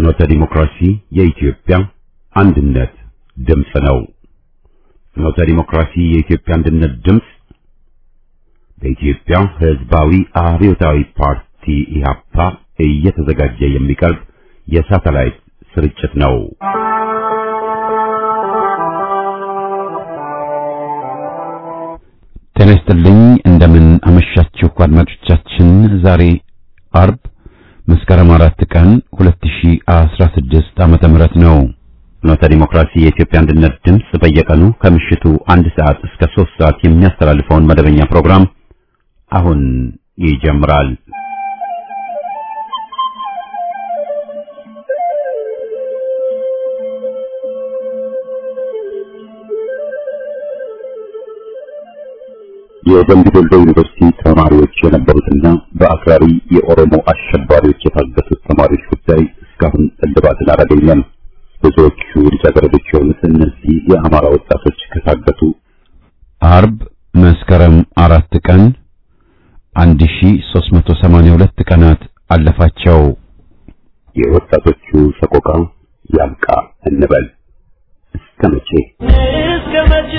ፍኖተ ዲሞክራሲ የኢትዮጵያ አንድነት ድምፅ ነው። ፍኖተ ዲሞክራሲ የኢትዮጵያ አንድነት ድምፅ በኢትዮጵያ ሕዝባዊ አብዮታዊ ፓርቲ ኢህአፓ እየተዘጋጀ የሚቀርብ የሳተላይት ስርጭት ነው። ጤና ይስጥልኝ። እንደምን አመሻችሁ አድማጮቻችን። ዛሬ አርብ መስከረም አራት ቀን 2016 ዓመተ ምህረት ነው። ፍኖተ ዲሞክራሲ የኢትዮጵያ አንድነት ድምፅ በየቀኑ ከምሽቱ አንድ ሰዓት እስከ ሶስት ሰዓት የሚያስተላልፈውን መደበኛ ፕሮግራም አሁን ይጀምራል። የደምቢ ዶሎ ዩኒቨርሲቲ ተማሪዎች የነበሩትና በአክራሪ የኦሮሞ አሸባሪዎች የታገቱት ተማሪዎች ጉዳይ እስካሁን እልባትን አላገኘም። ብዙዎቹ ልጃገረዶች የሆኑት እነዚህ የአማራ ወጣቶች ከታገቱ አርብ መስከረም አራት ቀን 1382 ቀናት አለፋቸው። የወጣቶቹ ሰቆቃ ያብቃ እንበል። እስከ መቼ እስከ መቼ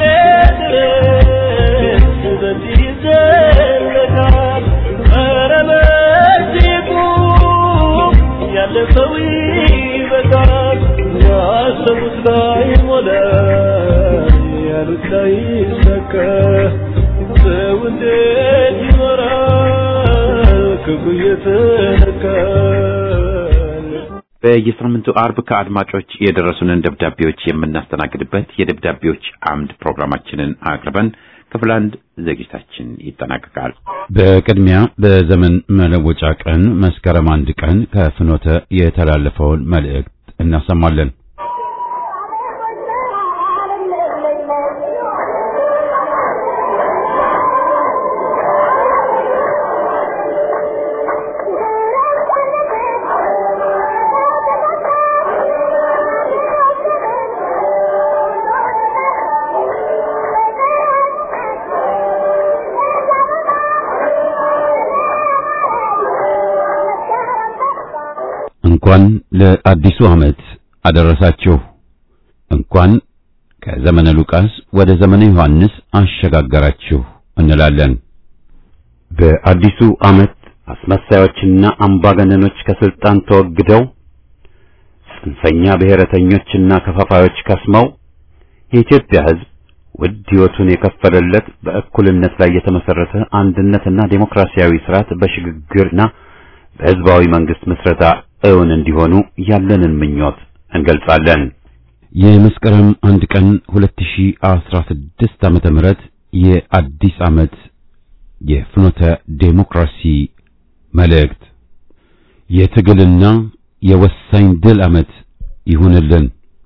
ድረስ በዚህ ይዘለቃል? ኧረ በዚህ ቁም፣ ያለፈው ይበቃል። ያሰቡት ላይ ሞላ፣ ያሉት ላይ ሰከ ሰው እንዴት ይኖራል ክፉ እየተነካል? በየሳምንቱ አርብ ከአድማጮች የደረሱንን ደብዳቤዎች የምናስተናግድበት የደብዳቤዎች አምድ ፕሮግራማችንን አቅርበን ክፍል አንድ ዝግጅታችን ይጠናቀቃል። በቅድሚያ በዘመን መለወጫ ቀን መስከረም አንድ ቀን ከፍኖተ የተላለፈውን መልእክት እናሰማለን። እንኳን ለአዲሱ ዓመት አደረሳችሁ። እንኳን ከዘመነ ሉቃስ ወደ ዘመነ ዮሐንስ አሸጋገራችሁ እንላለን። በአዲሱ ዓመት አስመሳዮችና አምባገነኖች ከስልጣን ተወግደው ጽንፈኛ ብሔረተኞችና ከፋፋዮች ከስመው የኢትዮጵያ ሕዝብ ውድ ሕይወቱን የከፈለለት በእኩልነት ላይ የተመሰረተ አንድነትና ዴሞክራሲያዊ ስርዓት በሽግግርና በሕዝባዊ መንግስት ምስረታ እውን እንዲሆኑ ያለንን ምኞት እንገልጻለን። የመስከረም አንድ ቀን 2016 ዓመተ ምህረት የአዲስ ዓመት የፍኖተ ዴሞክራሲ መልእክት የትግልና የወሳኝ ድል ዓመት ይሁንልን።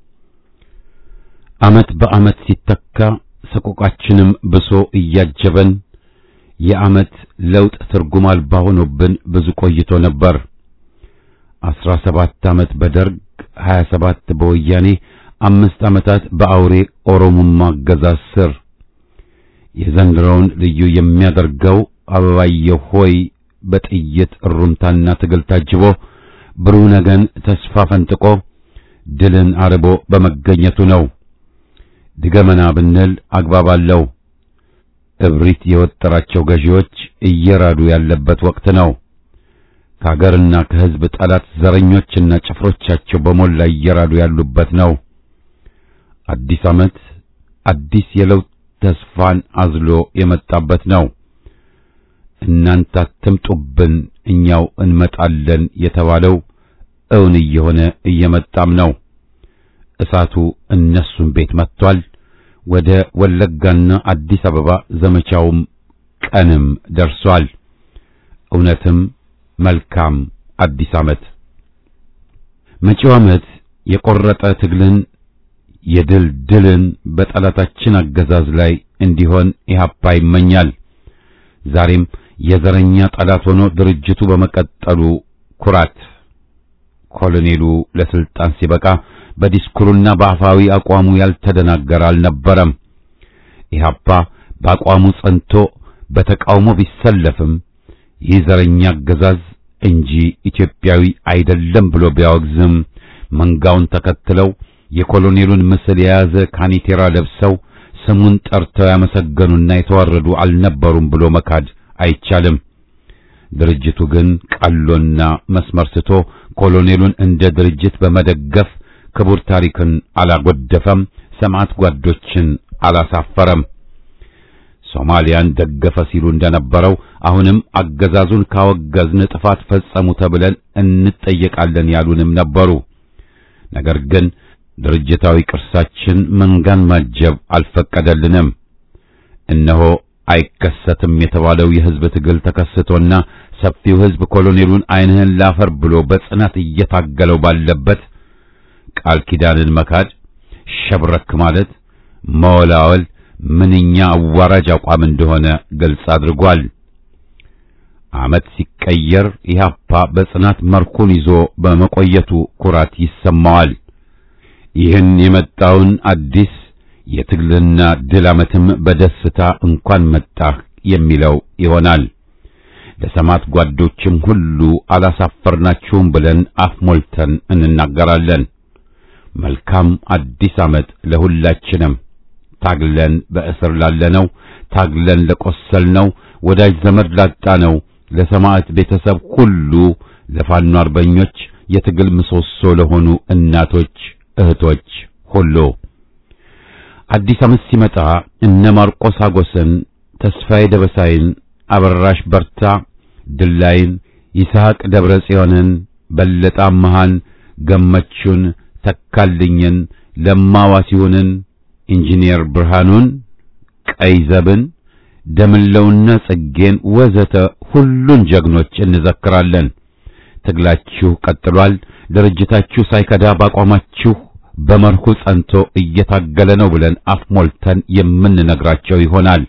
ዓመት በዓመት ሲተካ ሰቆቃችንም ብሶ እያጀበን የዓመት ለውጥ ትርጉም አልባ ሆኖብን ብዙ ቆይቶ ነበር። አስራ ሰባት ዓመት በደርግ ሀያ ሰባት በወያኔ አምስት ዓመታት በአውሬ ኦሮሞማ አገዛዝ ስር የዘንድሮውን ልዩ የሚያደርገው አበባየሁ ሆይ በጥይት እሩምታና ትግል ታጅቦ ብሩህ ነገን ተስፋ ፈንጥቆ ድልን አርቦ በመገኘቱ ነው። ድገመና ብንል አግባብ አለው። እብሪት የወጠራቸው ገዢዎች እየራዱ ያለበት ወቅት ነው። ከሀገርና ከሕዝብ ጠላት ዘረኞችና ጭፍሮቻቸው በሞላ እየራዱ ያሉበት ነው። አዲስ ዓመት አዲስ የለውጥ ተስፋን አዝሎ የመጣበት ነው። እናንተ አትምጡብን እኛው እንመጣለን የተባለው እውን እየሆነ እየመጣም ነው። እሳቱ እነሱን ቤት መጥቷል። ወደ ወለጋና አዲስ አበባ ዘመቻውም ቀንም ደርሷል። እውነትም መልካም አዲስ ዓመት። መጪው ዓመት የቆረጠ ትግልን የድል ድልን በጠላታችን አገዛዝ ላይ እንዲሆን ኢህአፓ ይመኛል። ዛሬም የዘረኛ ጠላት ሆኖ ድርጅቱ በመቀጠሉ ኩራት ኮሎኔሉ ለስልጣን ሲበቃ በዲስኩሩና በአፋዊ አቋሙ ያልተደናገረ አልነበረም። ኢህአፓ በአቋሙ ጸንቶ በተቃውሞ ቢሰለፍም ይህ ዘረኛ አገዛዝ እንጂ ኢትዮጵያዊ አይደለም ብሎ ቢያወግዝም መንጋውን ተከትለው የኮሎኔሉን ምስል የያዘ ካኒቴራ ለብሰው ስሙን ጠርተው ያመሰገኑና የተዋረዱ አልነበሩም ብሎ መካድ አይቻልም። ድርጅቱ ግን ቀሎና መስመር ስቶ ኮሎኔሉን እንደ ድርጅት በመደገፍ ክቡር ታሪክን አላጎደፈም፣ ሰማዕት ጓዶችን አላሳፈረም። ሶማሊያን ደገፈ ሲሉ እንደነበረው አሁንም አገዛዙን ካወገዝን ጥፋት ፈጸሙ ተብለን እንጠየቃለን ያሉንም ነበሩ። ነገር ግን ድርጅታዊ ቅርሳችን መንጋን ማጀብ አልፈቀደልንም። እነሆ አይከሰትም የተባለው የሕዝብ ትግል ተከስቶና ሰፊው ሕዝብ ኮሎኔሉን ዓይንህን ላፈር ብሎ በጽናት እየታገለው ባለበት ቃል ኪዳንን መካድ፣ ሸብረክ ማለት፣ መወላወል ምንኛ አዋራጅ አቋም እንደሆነ ግልጽ አድርጓል። ዓመት ሲቀየር ኢህአፓ በጽናት መርኩን ይዞ በመቆየቱ ኩራት ይሰማዋል። ይህን የመጣውን አዲስ የትግልና ድል ዓመትም በደስታ እንኳን መጣህ የሚለው ይሆናል። ለሰማዕት ጓዶችም ሁሉ አላሳፈርናችሁም ብለን አፍ ሞልተን እንናገራለን። መልካም አዲስ ዓመት ለሁላችንም። ታግለን በእስር ላለነው፣ ታግለን ለቆሰልነው፣ ወዳጅ ዘመድ ላጣነው፣ ለሰማዕት ቤተሰብ ሁሉ፣ ለፋኖ አርበኞች፣ የትግል ምሰሶ ለሆኑ እናቶች፣ እህቶች ሁሉ አዲስ ዓመት ሲመጣ እነ ማርቆስ አጎስን፣ ተስፋዬ ደበሳይን፣ አበራሽ በርታ፣ ድላይን፣ ይስሐቅ ደብረ ጽዮንን፣ በለጠ አመሃን፣ ገመቹን፣ ተካልኝን፣ ለማዋሲሁንን፣ ኢንጂነር ብርሃኑን፣ ቀይዘብን፣ ደምለውና ጽጌን ወዘተ ሁሉን ጀግኖች እንዘክራለን። ትግላችሁ ቀጥሏል። ድርጅታችሁ ሳይከዳ ባቋማችሁ በመርሁ ጸንቶ እየታገለ ነው ብለን አፍ ሞልተን የምንነግራቸው ይሆናል።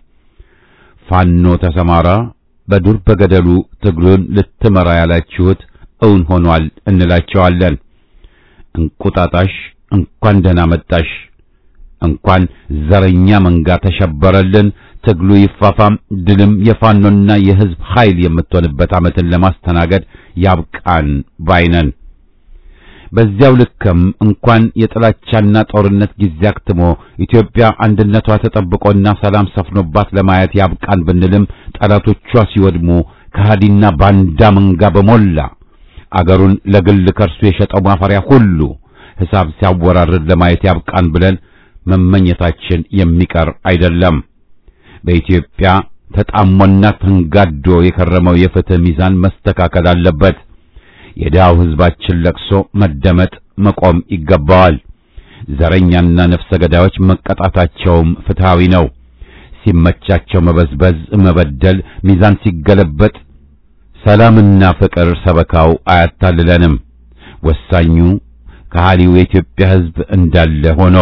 ፋኖ ተሰማራ፣ በዱር በገደሉ ትግሉን ልትመራ ያላችሁት እውን ሆኗል እንላቸዋለን። እንቁጣጣሽ እንኳን ደህና መጣሽ፣ እንኳን ዘረኛ መንጋ ተሸበረልን፣ ትግሉ ይፋፋም፣ ድልም የፋኖና የሕዝብ ኃይል የምትሆንበት ዓመትን ለማስተናገድ ያብቃን ባይነን። በዚያው ልክም እንኳን የጥላቻና ጦርነት ጊዜ አክትሞ ኢትዮጵያ አንድነቷ ተጠብቆና ሰላም ሰፍኖባት ለማየት ያብቃን ብንልም ጠላቶቿ ሲወድሙ ከሃዲና ባንዳ መንጋ በሞላ አገሩን ለግል ከርሱ የሸጠው ማፈሪያ ሁሉ ሕሳብ ሲያወራርድ ለማየት ያብቃን ብለን መመኘታችን የሚቀር አይደለም። በኢትዮጵያ ተጣሞና ተንጋዶ የከረመው የፍትህ ሚዛን መስተካከል አለበት። የድሃው ሕዝባችን ለቅሶ መደመጥ መቆም ይገባዋል። ዘረኛና ነፍሰ ገዳዮች መቀጣታቸውም ፍትሃዊ ነው። ሲመቻቸው መበዝበዝ፣ መበደል፣ ሚዛን ሲገለበጥ ሰላምና ፍቅር ሰበካው አያታልለንም። ወሳኙ ከሃሊው የኢትዮጵያ ሕዝብ እንዳለ ሆኖ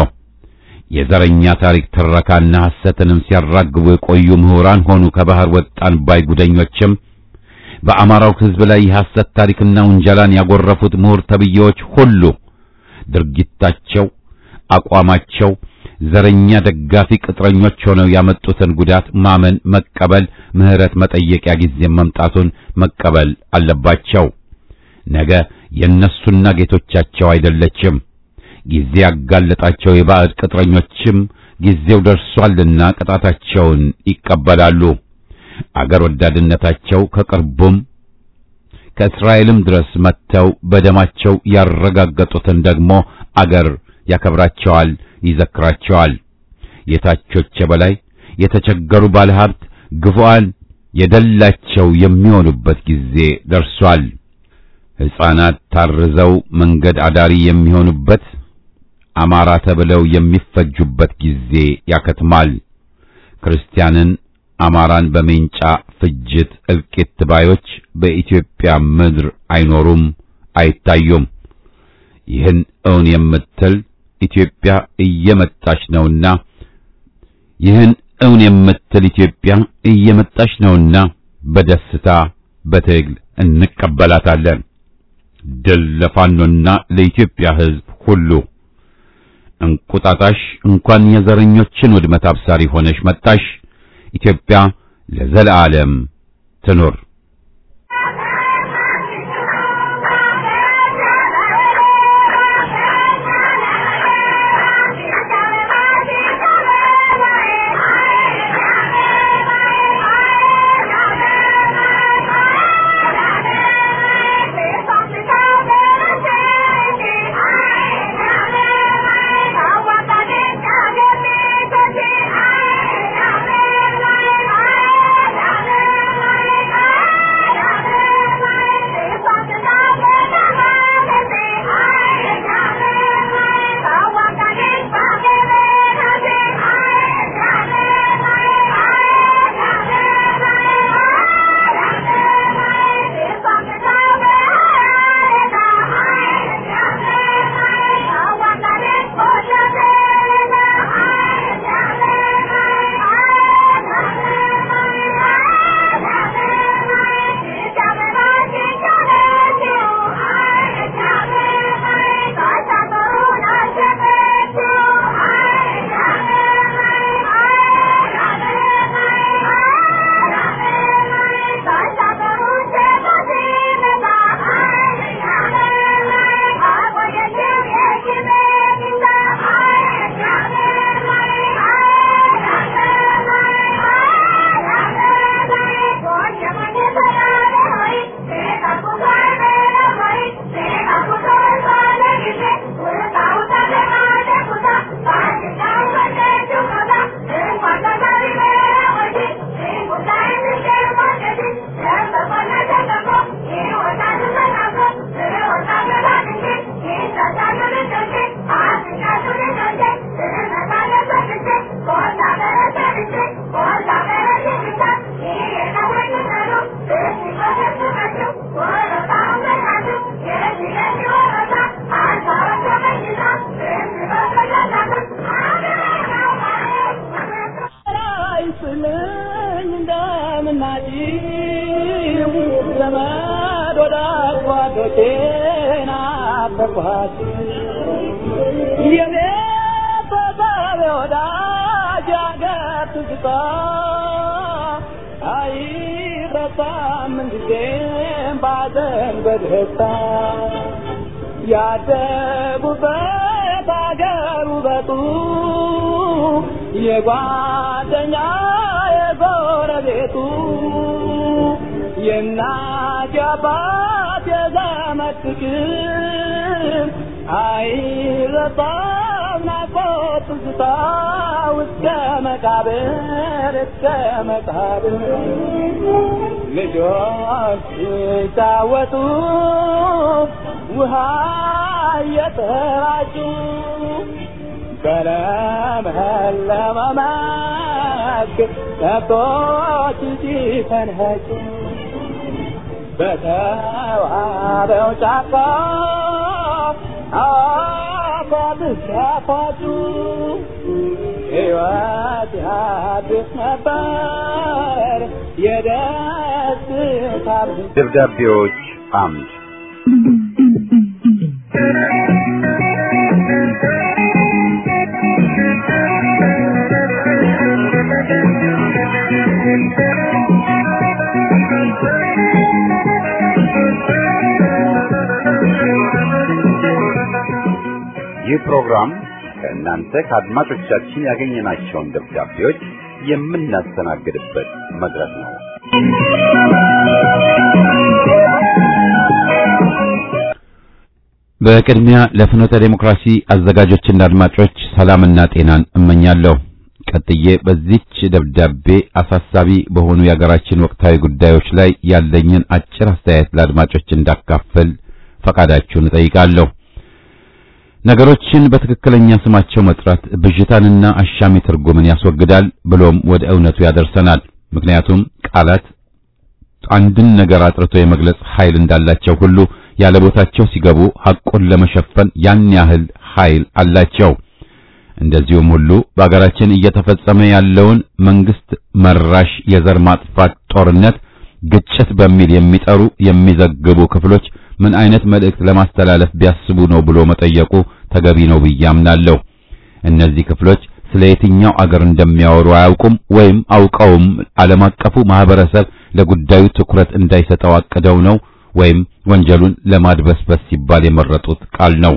የዘረኛ ታሪክ ትረካና ሐሰትንም ሲያራግቡ የቆዩ ምሁራን ሆኑ ከባህር ወጣን ባይ ጉደኞችም በአማራው ሕዝብ ላይ የሐሰት ታሪክና ውንጀላን ያጎረፉት ምሁር ተብዬዎች ሁሉ ድርጊታቸው፣ አቋማቸው ዘረኛ ደጋፊ ቅጥረኞች ሆነው ያመጡትን ጉዳት ማመን፣ መቀበል፣ ምህረት መጠየቂያ ጊዜ መምጣቱን መቀበል አለባቸው። ነገ የእነሱና ጌቶቻቸው አይደለችም። ጊዜ ያጋለጣቸው የባዕድ ቅጥረኞችም ጊዜው ደርሷልና ቅጣታቸውን ይቀበላሉ። አገር ወዳድነታቸው ከቅርቡም ከእስራኤልም ድረስ መጥተው በደማቸው ያረጋገጡትን ደግሞ አገር ያከብራቸዋል፣ ይዘክራቸዋል። የታቾች የበላይ የተቸገሩ ባለሀብት ግፉዓን የደላቸው የሚሆኑበት ጊዜ ደርሷል። ሕፃናት ታርዘው መንገድ አዳሪ የሚሆኑበት አማራ ተብለው የሚፈጁበት ጊዜ ያከትማል። ክርስቲያንን አማራን በሜንጫ ፍጅት እልቂት ባዮች በኢትዮጵያ ምድር አይኖሩም፣ አይታዩም። ይህን እውን የምትል ኢትዮጵያ እየመጣች ነውና ይህን እውን የምትል ኢትዮጵያ እየመጣች ነውና በደስታ በትግል እንቀበላታለን። ድል ለፋኖና ለኢትዮጵያ ሕዝብ ሁሉ። እንቁጣጣሽ እንኳን የዘረኞችን ውድመት አብሳሪ ሆነሽ መጣሽ። ኢትዮጵያ ለዘለዓለም ትኑር። እናቶቼን አፈርኳት የኔ በዛሬ ወዳጅ አገር ትዝታ አይረሳም ምንጊዜም ባዘን በደስታ ያደጉበት አገር ውበቱ የጓደኛ የጎረቤቱ የእናት የአባት የዘመድ ፍቅር አይረሳም ናፍቆት ትዝታ እስከ መቃብር እስከ መቃብር ልጆች ሲጫወቱ ውሃ እየተራጩ በለመለመ መስክ ከብቶች ሲፈንኸጩ በተዋበው ጫካ አፏብስ ሲያፏጩ ሕይወት ያድስ ነበር የደስታ ደብዳቤዎች አምድ ይህ ፕሮግራም ከእናንተ ከአድማጮቻችን ያገኘናቸውን ደብዳቤዎች የምናስተናግድበት መድረክ ነው። በቅድሚያ ለፍኖተ ዴሞክራሲ አዘጋጆችና አድማጮች ሰላምና ጤናን እመኛለሁ። ቀጥዬ በዚች ደብዳቤ አሳሳቢ በሆኑ የሀገራችን ወቅታዊ ጉዳዮች ላይ ያለኝን አጭር አስተያየት ለአድማጮች እንዳካፍል ፈቃዳችሁን እጠይቃለሁ። ነገሮችን በትክክለኛ ስማቸው መጥራት ብዥታንና አሻሚ ትርጉምን ያስወግዳል፣ ብሎም ወደ እውነቱ ያደርሰናል። ምክንያቱም ቃላት አንድን ነገር አጥርቶ የመግለጽ ኃይል እንዳላቸው ሁሉ ያለ ቦታቸው ሲገቡ ሐቁን ለመሸፈን ያን ያህል ኃይል አላቸው። እንደዚሁም ሁሉ በአገራችን እየተፈጸመ ያለውን መንግስት መራሽ የዘር ማጥፋት ጦርነት ግጭት በሚል የሚጠሩ የሚዘግቡ ክፍሎች ምን አይነት መልእክት ለማስተላለፍ ቢያስቡ ነው ብሎ መጠየቁ ተገቢ ነው ብዬ አምናለሁ። እነዚህ ክፍሎች ስለ የትኛው አገር እንደሚያወሩ አያውቁም ወይም አውቀውም ዓለም አቀፉ ማህበረሰብ ለጉዳዩ ትኩረት እንዳይሰጠው አቅደው ነው ወይም ወንጀሉን ለማድበስበስ ሲባል የመረጡት ቃል ነው።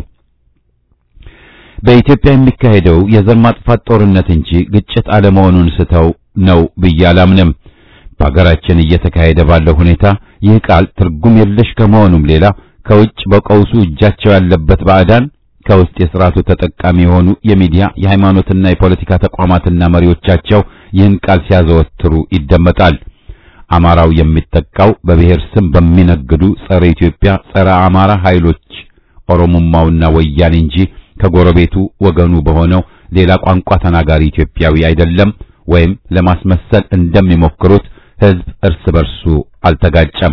በኢትዮጵያ የሚካሄደው የዘር ማጥፋት ጦርነት እንጂ ግጭት አለመሆኑን ስተው ነው ብዬ አላምንም። በሀገራችን እየተካሄደ ባለው ሁኔታ ይህ ቃል ትርጉም የለሽ ከመሆኑም ሌላ ከውጭ በቀውሱ እጃቸው ያለበት ባዕዳን ከውስጥ የስርዓቱ ተጠቃሚ የሆኑ የሚዲያ የሃይማኖትና የፖለቲካ ተቋማትና መሪዎቻቸው ይህን ቃል ሲያዘወትሩ ይደመጣል። አማራው የሚጠቃው በብሔር ስም በሚነግዱ ጸረ ኢትዮጵያ፣ ጸረ አማራ ኃይሎች ኦሮሞማውና ወያኔ እንጂ ከጎረቤቱ ወገኑ በሆነው ሌላ ቋንቋ ተናጋሪ ኢትዮጵያዊ አይደለም። ወይም ለማስመሰል እንደሚሞክሩት ሕዝብ እርስ በርሱ አልተጋጨም።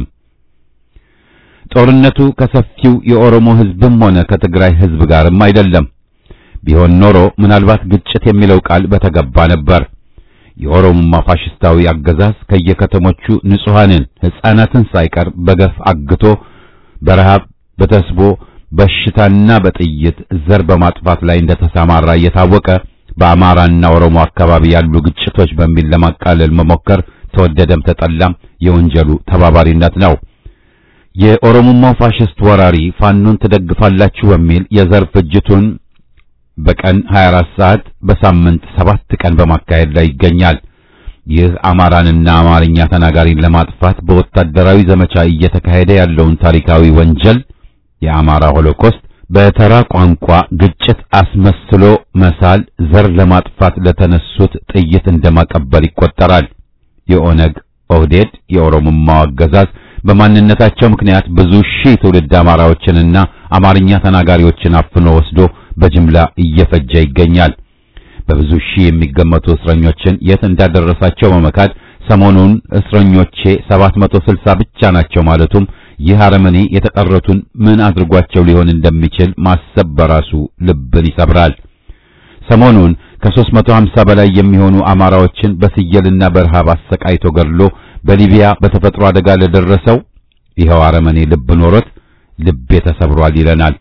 ጦርነቱ ከሰፊው የኦሮሞ ሕዝብም ሆነ ከትግራይ ሕዝብ ጋርም አይደለም። ቢሆን ኖሮ ምናልባት ግጭት የሚለው ቃል በተገባ ነበር። የኦሮሞማ ፋሽስታዊ አገዛዝ ከየከተሞቹ ንጹሐንን ሕፃናትን ሳይቀር በገፍ አግቶ በረሃብ በተስቦ በሽታና በጥይት ዘር በማጥፋት ላይ እንደተሰማራ እየታወቀ በአማራና ኦሮሞ አካባቢ ያሉ ግጭቶች በሚል ለማቃለል መሞከር ተወደደም ተጠላም የወንጀሉ ተባባሪነት ነው። የኦሮሞማው ፋሽስት ወራሪ ፋኖን ትደግፋላችሁ በሚል የዘር ፍጅቱን በቀን 24 ሰዓት በሳምንት ሰባት ቀን በማካሄድ ላይ ይገኛል። ይህ አማራንና አማርኛ ተናጋሪን ለማጥፋት በወታደራዊ ዘመቻ እየተካሄደ ያለውን ታሪካዊ ወንጀል የአማራ ሆሎኮስት በተራ ቋንቋ ግጭት አስመስሎ መሳል ዘር ለማጥፋት ለተነሱት ጥይት እንደማቀበል ይቆጠራል። የኦነግ ኦህዴድ የኦሮሞማው አገዛዝ በማንነታቸው ምክንያት ብዙ ሺህ ትውልድ አማራዎችንና አማርኛ ተናጋሪዎችን አፍኖ ወስዶ በጅምላ እየፈጀ ይገኛል። በብዙ ሺህ የሚገመቱ እስረኞችን የት እንዳደረሳቸው በመካድ ሰሞኑን እስረኞቼ 760 ብቻ ናቸው ማለቱም ይህ አረመኔ የተቀረቱን ምን አድርጓቸው ሊሆን እንደሚችል ማሰብ በራሱ ልብን ይሰብራል። ሰሞኑን ከ350 በላይ የሚሆኑ አማራዎችን በስየልና በረሃብ አሰቃይቶ ገድሎ በሊቢያ በተፈጥሮ አደጋ ለደረሰው ይኸው አረመኔ ልብ ኖሮት ልቤ ተሰብሯል ይለናል።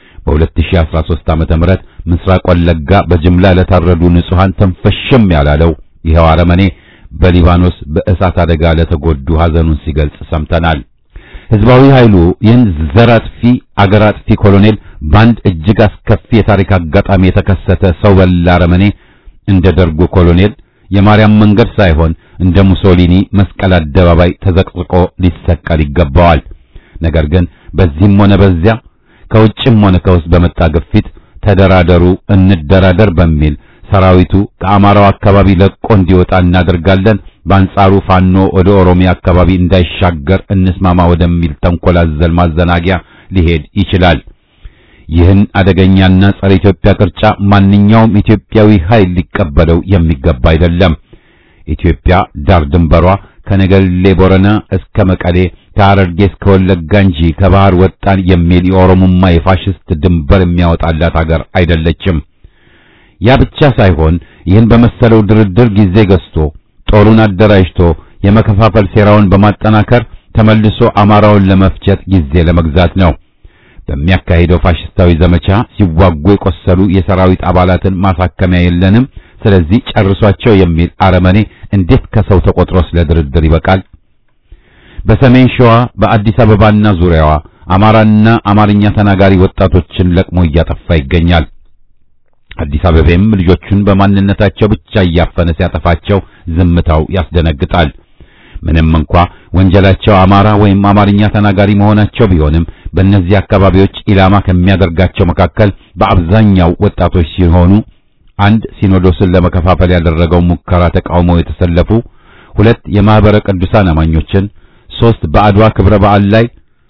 በ2013 ዓመተ ምህረት ምስራቅ ወለጋ በጅምላ ለታረዱ ንጹሃን ተንፈሽም ያላለው ይኸው አረመኔ በሊባኖስ በእሳት አደጋ ለተጎዱ ሐዘኑን ሲገልጽ ሰምተናል። ህዝባዊ ኃይሉ ይህን ዘር አጥፊ አገር አጥፊ ኮሎኔል በአንድ እጅግ አስከፊ የታሪክ አጋጣሚ የተከሰተ ሰው በላ አረመኔ እንደ ደርጉ ኮሎኔል የማርያም መንገድ ሳይሆን እንደ ሙሶሊኒ መስቀል አደባባይ ተዘቅዝቆ ሊሰቀል ይገባዋል። ነገር ግን በዚህም ሆነ በዚያ ከውጭም ሆነ ከውስጥ በመጣ ግፊት ተደራደሩ፣ እንደራደር በሚል ሰራዊቱ ከአማራው አካባቢ ለቆ እንዲወጣ እናደርጋለን፣ በአንጻሩ ፋኖ ወደ ኦሮሚያ አካባቢ እንዳይሻገር እንስማማ ወደሚል ተንኮል አዘል ማዘናጊያ ሊሄድ ይችላል። ይህን አደገኛና ጸረ ኢትዮጵያ ቅርጫ ማንኛውም ኢትዮጵያዊ ኃይል ሊቀበለው የሚገባ አይደለም። ኢትዮጵያ ዳር ድንበሯ ከነገሌ ቦረና እስከ መቀሌ ከሐረርጌ እስከ ወለጋ እንጂ ከባህር ወጣን የሚል የኦሮሞማ የፋሽስት ድንበር የሚያወጣላት አገር አይደለችም። ያ ብቻ ሳይሆን ይህን በመሰለው ድርድር ጊዜ ገዝቶ ጦሩን አደራጅቶ የመከፋፈል ሴራውን በማጠናከር ተመልሶ አማራውን ለመፍጀት ጊዜ ለመግዛት ነው። በሚያካሂደው ፋሽስታዊ ዘመቻ ሲዋጉ የቆሰሉ የሰራዊት አባላትን ማሳከሚያ የለንም፣ ስለዚህ ጨርሷቸው የሚል አረመኔ እንዴት ከሰው ተቆጥሮ ስለ ድርድር ይበቃል? በሰሜን ሸዋ በአዲስ አበባና ዙሪያዋ አማራና አማርኛ ተናጋሪ ወጣቶችን ለቅሞ እያጠፋ ይገኛል። አዲስ አበባም ልጆቹን በማንነታቸው ብቻ እያፈነ ሲያጠፋቸው ዝምታው ያስደነግጣል። ምንም እንኳ ወንጀላቸው አማራ ወይም አማርኛ ተናጋሪ መሆናቸው ቢሆንም በእነዚህ አካባቢዎች ኢላማ ከሚያደርጋቸው መካከል በአብዛኛው ወጣቶች ሲሆኑ አንድ ሲኖዶስን ለመከፋፈል ያደረገው ሙከራ ተቃውሞ የተሰለፉ፣ ሁለት የማህበረ ቅዱሳን አማኞችን፣ ሶስት በአድዋ ክብረ በዓል ላይ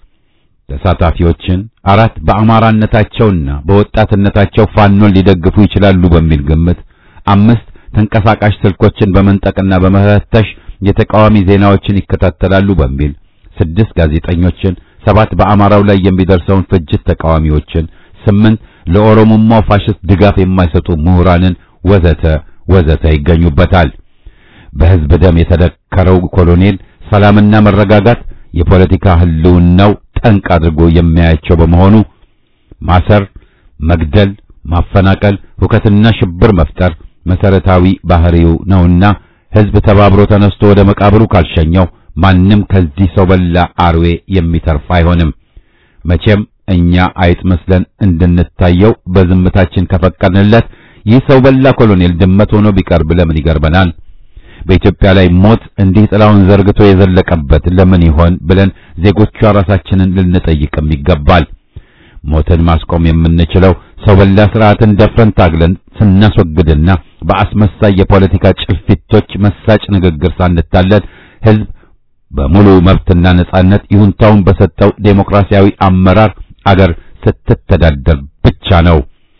ተሳታፊዎችን፣ አራት በአማራነታቸውና በወጣትነታቸው ፋኖን ሊደግፉ ይችላሉ በሚል ግምት፣ አምስት ተንቀሳቃሽ ስልኮችን በመንጠቅና በመፈተሽ የተቃዋሚ ዜናዎችን ይከታተላሉ በሚል ስድስት ጋዜጠኞችን፣ ሰባት በአማራው ላይ የሚደርሰውን ፍጅት ተቃዋሚዎችን፣ ስምንት ለኦሮሞማው ፋሽስት ድጋፍ የማይሰጡ ምሁራንን ወዘተ ወዘተ ይገኙበታል። በህዝብ ደም የተደከረው ኮሎኔል ሰላምና መረጋጋት የፖለቲካ ህልውናው ጠንቅ አድርጎ የሚያያቸው በመሆኑ ማሰር፣ መግደል፣ ማፈናቀል፣ ሁከትና ሽብር መፍጠር መሰረታዊ ባህሪው ነውና ህዝብ ተባብሮ ተነስቶ ወደ መቃብሩ ካልሸኘው ማንም ከዚህ ሰው በላ አርዌ የሚተርፍ አይሆንም። መቼም እኛ አይጥ መስለን እንድንታየው በዝምታችን ከፈቀድንለት ይህ ሰው በላ ኮሎኔል ድመት ሆኖ ቢቀርብ ለምን ይገርመናል? በኢትዮጵያ ላይ ሞት እንዲህ ጥላውን ዘርግቶ የዘለቀበት ለምን ይሆን ብለን ዜጎቿ ራሳችንን ልንጠይቅም ይገባል። ሞትን ማስቆም የምንችለው ሰው በላ ስርዓትን ደፍረን ታግለን ስናስወግድና በአስመሳይ የፖለቲካ ጭልፊቶች መሳጭ ንግግር ሳንታለል ህዝብ በሙሉ መብትና ነጻነት ይሁንታውን በሰጠው ዴሞክራሲያዊ አመራር አገር ስትተዳደር ብቻ ነው።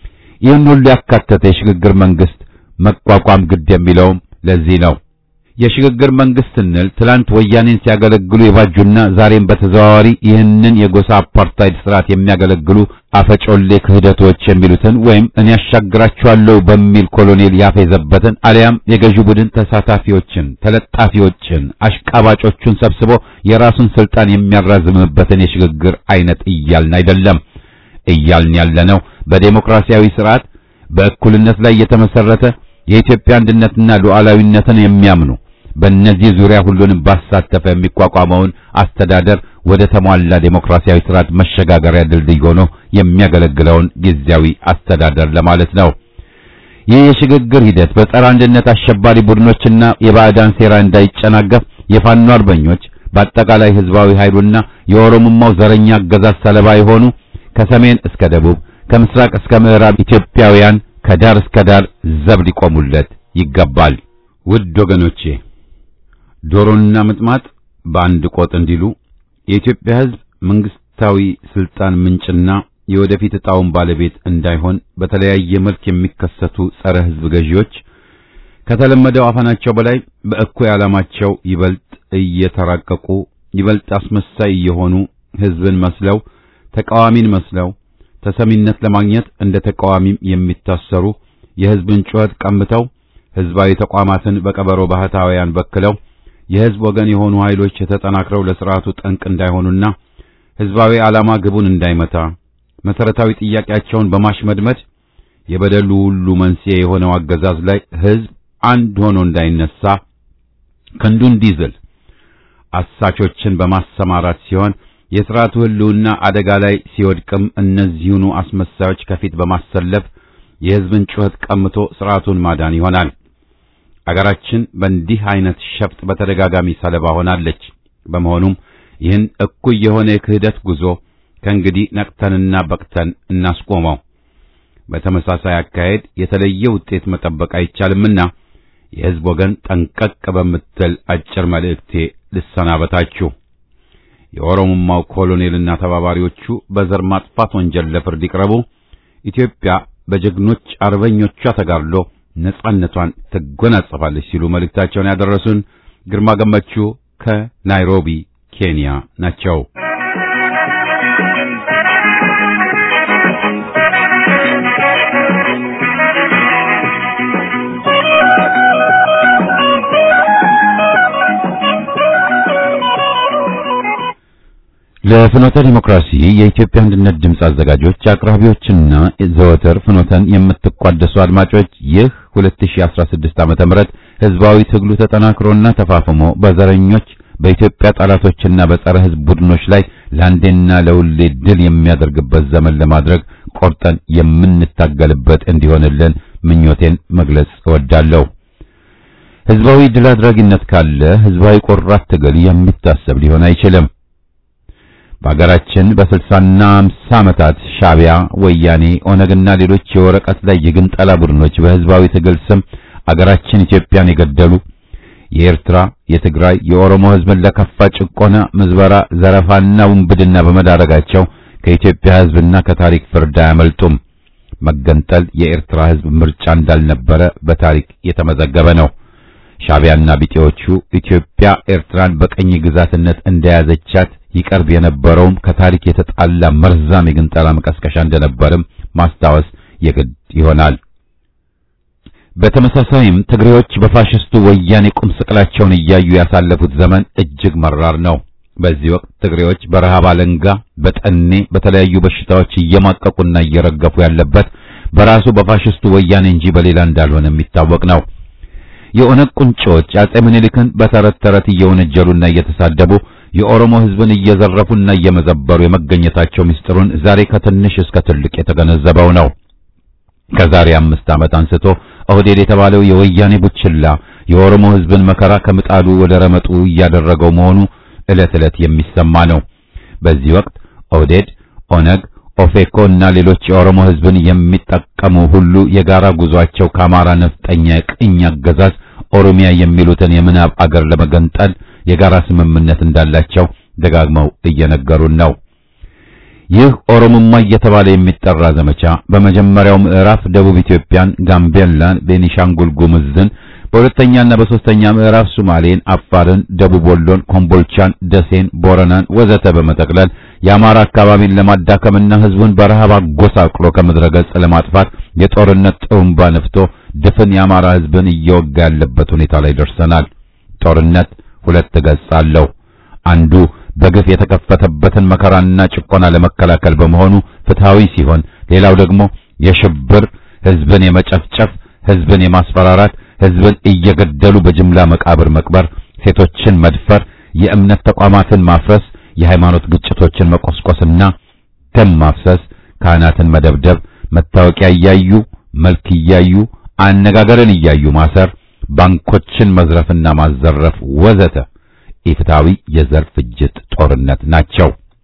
ይህን ሁሉ ያካተተ የሽግግር መንግስት መቋቋም ግድ የሚለውም ለዚህ ነው። የሽግግር መንግስት ስንል ትላንት ወያኔን ሲያገለግሉ የባጁና ዛሬም በተዘዋዋሪ ይህንን የጎሳ አፓርታይድ ስርዓት የሚያገለግሉ አፈጮሌ ክህደቶች የሚሉትን ወይም እኔ ያሻግራቸዋለሁ በሚል ኮሎኔል ያፌዘበትን አሊያም የገዢው ቡድን ተሳታፊዎችን፣ ተለጣፊዎችን፣ አሽቃባጮቹን ሰብስቦ የራሱን ስልጣን የሚያራዝምበትን የሽግግር አይነት እያልን አይደለም። እያልን ያለነው በዴሞክራሲያዊ ስርዓት በእኩልነት ላይ የተመሰረተ የኢትዮጵያ አንድነትና ሉዓላዊነትን የሚያምኑ በእነዚህ ዙሪያ ሁሉንም ባሳተፈ የሚቋቋመውን አስተዳደር ወደ ተሟላ ዴሞክራሲያዊ ስርዓት መሸጋገሪያ ድልድይ ሆኖ የሚያገለግለውን ጊዜያዊ አስተዳደር ለማለት ነው። ይህ የሽግግር ሂደት በጸረ አንድነት አሸባሪ ቡድኖችና የባዕዳን ሴራ እንዳይጨናገፍ የፋኖ አርበኞች በአጠቃላይ ህዝባዊ ኃይሉና የኦሮሞማው ዘረኛ አገዛዝ ሰለባ የሆኑ ከሰሜን እስከ ደቡብ ከምስራቅ እስከ ምዕራብ ኢትዮጵያውያን ከዳር እስከ ዳር ዘብ ሊቆሙለት ይገባል። ውድ ወገኖቼ ዶሮና ምጥማጥ በአንድ ቆጥ እንዲሉ የኢትዮጵያ ህዝብ መንግስታዊ ስልጣን ምንጭና የወደፊት ዕጣውን ባለቤት እንዳይሆን በተለያየ መልክ የሚከሰቱ ጸረ ህዝብ ገዢዎች ከተለመደው አፈናቸው በላይ በእኩይ ዓላማቸው ይበልጥ እየተራቀቁ ይበልጥ አስመሳይ እየሆኑ ህዝብን መስለው ተቃዋሚን መስለው ተሰሚነት ለማግኘት እንደ ተቃዋሚም የሚታሰሩ የህዝብን ጩኸት ቀምተው ህዝባዊ ተቋማትን በቀበሮ ባህታውያን በክለው የህዝብ ወገን የሆኑ ኃይሎች ተጠናክረው ለስርዓቱ ጠንቅ እንዳይሆኑና ህዝባዊ ዓላማ ግቡን እንዳይመታ መሰረታዊ ጥያቄያቸውን በማሽመድመድ የበደሉ ሁሉ መንስኤ የሆነው አገዛዝ ላይ ህዝብ አንድ ሆኖ እንዳይነሳ ክንዱ እንዲዝል አሳቾችን በማሰማራት ሲሆን የሥርዓቱ ህልውና አደጋ ላይ ሲወድቅም እነዚሁኑ አስመሳዮች ከፊት በማሰለፍ የህዝብን ጩኸት ቀምቶ ሥርዓቱን ማዳን ይሆናል። አገራችን በእንዲህ አይነት ሸፍጥ በተደጋጋሚ ሰለባ ሆናለች። በመሆኑም ይህን እኩይ የሆነ የክህደት ጉዞ ከእንግዲህ ነቅተንና በቅተን እናስቆመው። በተመሳሳይ አካሄድ የተለየ ውጤት መጠበቅ አይቻልምና የህዝብ ወገን ጠንቀቅ በምትል አጭር መልእክቴ ልሰናበታችሁ። የኦሮሞማው ኮሎኔልና ተባባሪዎቹ በዘር ማጥፋት ወንጀል ለፍርድ ይቅረቡ። ኢትዮጵያ በጀግኖች አርበኞቿ ተጋድሎ ነጻነቷን ትጎናጸፋለች ሲሉ መልእክታቸውን ያደረሱን ግርማ ገመቹ ከናይሮቢ ኬንያ ናቸው። ለፍኖተ ዲሞክራሲ የኢትዮጵያ አንድነት ድምፅ አዘጋጆች አቅራቢዎችና ዘወትር ፍኖተን የምትቋደሱ አድማጮች ይህ 2016 ዓመተ ምህረት ህዝባዊ ትግሉ ተጠናክሮና ተፋፍሞ በዘረኞች በኢትዮጵያ ጠላቶችና በጸረ ህዝብ ቡድኖች ላይ ለአንዴና ለሁሌ ድል የሚያደርግበት ዘመን ለማድረግ ቆርጠን የምንታገልበት እንዲሆንልን ምኞቴን መግለጽ እወዳለሁ። ህዝባዊ ድል አድራጊነት ካለ ህዝባዊ ቆራት ትግል የሚታሰብ ሊሆን አይችልም። በአገራችን በስልሳና አምሳ ዓመታት ሻቢያ፣ ወያኔ፣ ኦነግና ሌሎች የወረቀት ላይ የግንጠላ ቡድኖች በህዝባዊ ትግል ስም አገራችን ኢትዮጵያን የገደሉ የኤርትራ፣ የትግራይ፣ የኦሮሞ ህዝብን ለከፋ ጭቆና፣ ምዝበራ፣ ዘረፋና ውንብድና በመዳረጋቸው ከኢትዮጵያ ህዝብና ከታሪክ ፍርድ አያመልጡም። መገንጠል የኤርትራ ህዝብ ምርጫ እንዳልነበረ በታሪክ የተመዘገበ ነው። ሻቢያና ቢጤዎቹ ኢትዮጵያ ኤርትራን በቀኝ ግዛትነት እንደያዘቻት ይቀርብ የነበረውም ከታሪክ የተጣላ መርዛም የግንጠላ መቀስቀሻ እንደነበርም ማስታወስ የግድ ይሆናል። በተመሳሳይም ትግሬዎች በፋሽስቱ ወያኔ ቁም ስቅላቸውን እያዩ ያሳለፉት ዘመን እጅግ መራር ነው። በዚህ ወቅት ትግሬዎች በረሃብ አለንጋ፣ በጠኔ፣ በተለያዩ በሽታዎች እየማቀቁና እየረገፉ ያለበት በራሱ በፋሽስቱ ወያኔ እንጂ በሌላ እንዳልሆነ የሚታወቅ ነው። የኦነግ ቁንጮች አጼ ምኒልክን በተረት ተረት እየወነጀሉና እየተሳደቡ የኦሮሞ ህዝብን እየዘረፉና እየመዘበሩ የመገኘታቸው ምስጢሩን ዛሬ ከትንሽ እስከ ትልቅ የተገነዘበው ነው። ከዛሬ አምስት ዓመት አንስቶ ኦህዴድ የተባለው የወያኔ ቡችላ የኦሮሞ ህዝብን መከራ ከምጣዱ ወደ ረመጡ እያደረገው መሆኑ ዕለት ዕለት የሚሰማ ነው። በዚህ ወቅት ኦህዴድ፣ ኦነግ፣ ኦፌኮ እና ሌሎች የኦሮሞ ህዝብን የሚጠቀሙ ሁሉ የጋራ ጉዟቸው ከአማራ ነፍጠኛ ቅኝ አገዛዝ ኦሮሚያ የሚሉትን የምናብ አገር ለመገንጠል የጋራ ስምምነት እንዳላቸው ደጋግመው እየነገሩን ነው። ይህ ኦሮሞማ እየተባለ የሚጠራ ዘመቻ በመጀመሪያው ምዕራፍ ደቡብ ኢትዮጵያን፣ ጋምቤላን፣ ቤኒሻንጉል ጉሙዝን በሁለተኛና በሶስተኛ ምዕራፍ ሶማሌን፣ አፋርን፣ ደቡብ ወሎን፣ ኮምቦልቻን፣ ደሴን፣ ቦረናን ወዘተ በመጠቅለል የአማራ አካባቢን ለማዳከምና ህዝቡን በረሃብ አጎሳቅሎ ከምድረ ገጽ ለማጥፋት የጦርነት ጥሩምባ ነፍቶ ድፍን የአማራ ህዝብን እየወጋ ያለበት ሁኔታ ላይ ደርሰናል። ጦርነት ሁለት ገጽ አለው። አንዱ በግፍ የተከፈተበትን መከራና ጭቆና ለመከላከል በመሆኑ ፍትሃዊ ሲሆን፣ ሌላው ደግሞ የሽብር ህዝብን የመጨፍጨፍ ህዝብን የማስፈራራት ህዝብን እየገደሉ በጅምላ መቃብር መቅበር፣ ሴቶችን መድፈር፣ የእምነት ተቋማትን ማፍረስ፣ የሃይማኖት ግጭቶችን መቆስቆስና ደም ማፍሰስ፣ ካህናትን መደብደብ፣ መታወቂያ እያዩ መልክ እያዩ አነጋገርን እያዩ ማሰር፣ ባንኮችን መዝረፍና ማዘረፍ ወዘተ ኢፍትሃዊ የዘር ፍጅት ጦርነት ናቸው።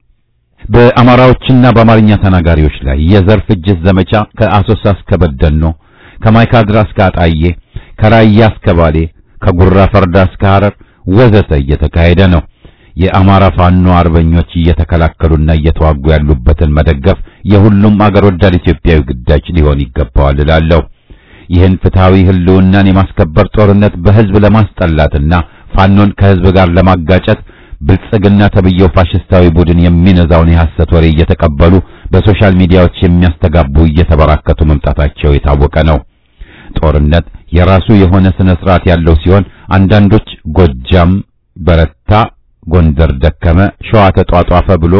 በአማራዎችና በአማርኛ ተናጋሪዎች ላይ የዘር ፍጅት ዘመቻ ከአሶሳ እስከ በደኖ፣ ከማይካድራ እስከ አጣዬ፣ ከራያ እስከ ባሌ፣ ከጉራ ፈርዳ እስከ ሐረር ወዘተ እየተካሄደ ነው። የአማራ ፋኖ አርበኞች እየተከላከሉና እየተዋጉ ያሉበትን መደገፍ የሁሉም አገር ወዳድ ኢትዮጵያዊ ግዳጅ ሊሆን ይገባዋል እላለሁ። ይህን ፍትሃዊ ህልውናን የማስከበር ጦርነት በህዝብ ለማስጠላትና ፋኖን ከህዝብ ጋር ለማጋጨት ብልጽግና ተብየው ፋሽስታዊ ቡድን የሚነዛውን የሐሰት ወሬ እየተቀበሉ በሶሻል ሚዲያዎች የሚያስተጋቡ እየተበራከቱ መምጣታቸው የታወቀ ነው። ጦርነት የራሱ የሆነ ስነ ስርዓት ያለው ሲሆን አንዳንዶች ጎጃም በረታ፣ ጎንደር ደከመ፣ ሸዋ ተጧጧፈ ብሎ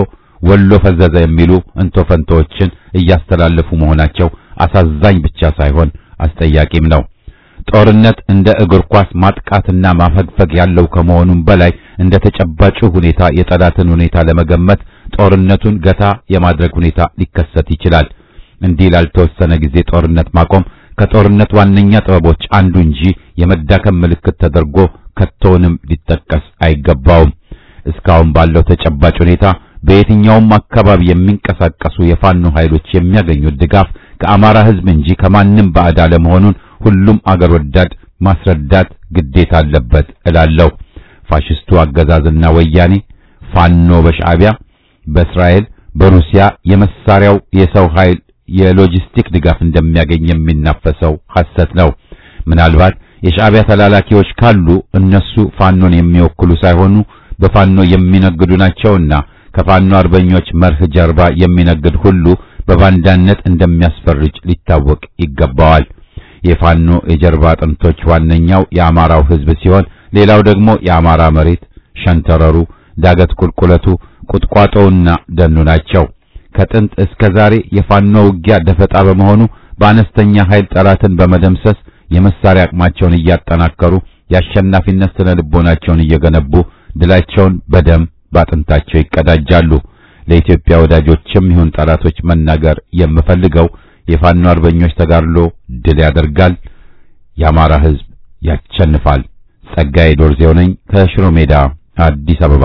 ወሎ ፈዘዘ የሚሉ እንቶ ፈንቶዎችን እያስተላለፉ መሆናቸው አሳዛኝ ብቻ ሳይሆን አስጠያቂም ነው። ጦርነት እንደ እግር ኳስ ማጥቃትና ማፈግፈግ ያለው ከመሆኑም በላይ እንደ ተጨባጩ ሁኔታ የጠላትን ሁኔታ ለመገመት ጦርነቱን ገታ የማድረግ ሁኔታ ሊከሰት ይችላል። እንዲህ ላልተወሰነ ጊዜ ጦርነት ማቆም ከጦርነት ዋነኛ ጥበቦች አንዱ እንጂ የመዳከም ምልክት ተደርጎ ከቶውንም ሊጠቀስ አይገባውም። እስካሁን ባለው ተጨባጭ ሁኔታ በየትኛውም አካባቢ የሚንቀሳቀሱ የፋኖ ኃይሎች የሚያገኙት ድጋፍ ከአማራ ሕዝብ እንጂ ከማንም ባዕድ አለመሆኑን ሁሉም አገር ወዳድ ማስረዳት ግዴታ አለበት እላለሁ። ፋሽስቱ አገዛዝና ወያኔ ፋኖ በሻዕቢያ፣ በእስራኤል፣ በሩሲያ የመሳሪያው የሰው ኃይል የሎጂስቲክ ድጋፍ እንደሚያገኝ የሚናፈሰው ሐሰት ነው። ምናልባት የሻዕቢያ ተላላኪዎች ካሉ እነሱ ፋኖን የሚወክሉ ሳይሆኑ በፋኖ የሚነግዱ ናቸውና ከፋኖ አርበኞች መርህ ጀርባ የሚነግድ ሁሉ በባንዳነት እንደሚያስፈርጅ ሊታወቅ ይገባዋል። የፋኖ የጀርባ አጥንቶች ዋነኛው የአማራው ሕዝብ ሲሆን ሌላው ደግሞ የአማራ መሬት፣ ሸንተረሩ፣ ዳገት ቁልቁለቱ፣ ቁጥቋጦውና ደኑ ናቸው። ከጥንት እስከ ዛሬ የፋኖ ውጊያ ደፈጣ በመሆኑ በአነስተኛ ኃይል ጠላትን በመደምሰስ የመሳሪያ አቅማቸውን እያጠናከሩ የአሸናፊነት ስነ ልቦናቸውን እየገነቡ ድላቸውን በደም ባጥንታቸው ይቀዳጃሉ። ለኢትዮጵያ ወዳጆችም ይሁን ጠላቶች መናገር የምፈልገው የፋኖ አርበኞች ተጋድሎ ድል ያደርጋል፣ የአማራ ሕዝብ ያሸንፋል። ጸጋዬ ዶርዜው ነኝ ከሽሮ ሜዳ አዲስ አበባ።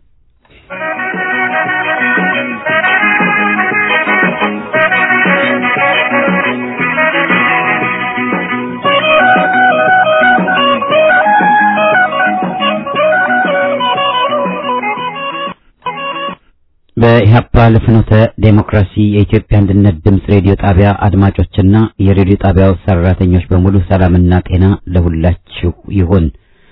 በኢህአፓ ለፍኖተ ዴሞክራሲ የኢትዮጵያ አንድነት ድምፅ ሬዲዮ ጣቢያ አድማጮችና የሬዲዮ ጣቢያው ሰራተኞች በሙሉ ሰላምና ጤና ለሁላችሁ ይሁን።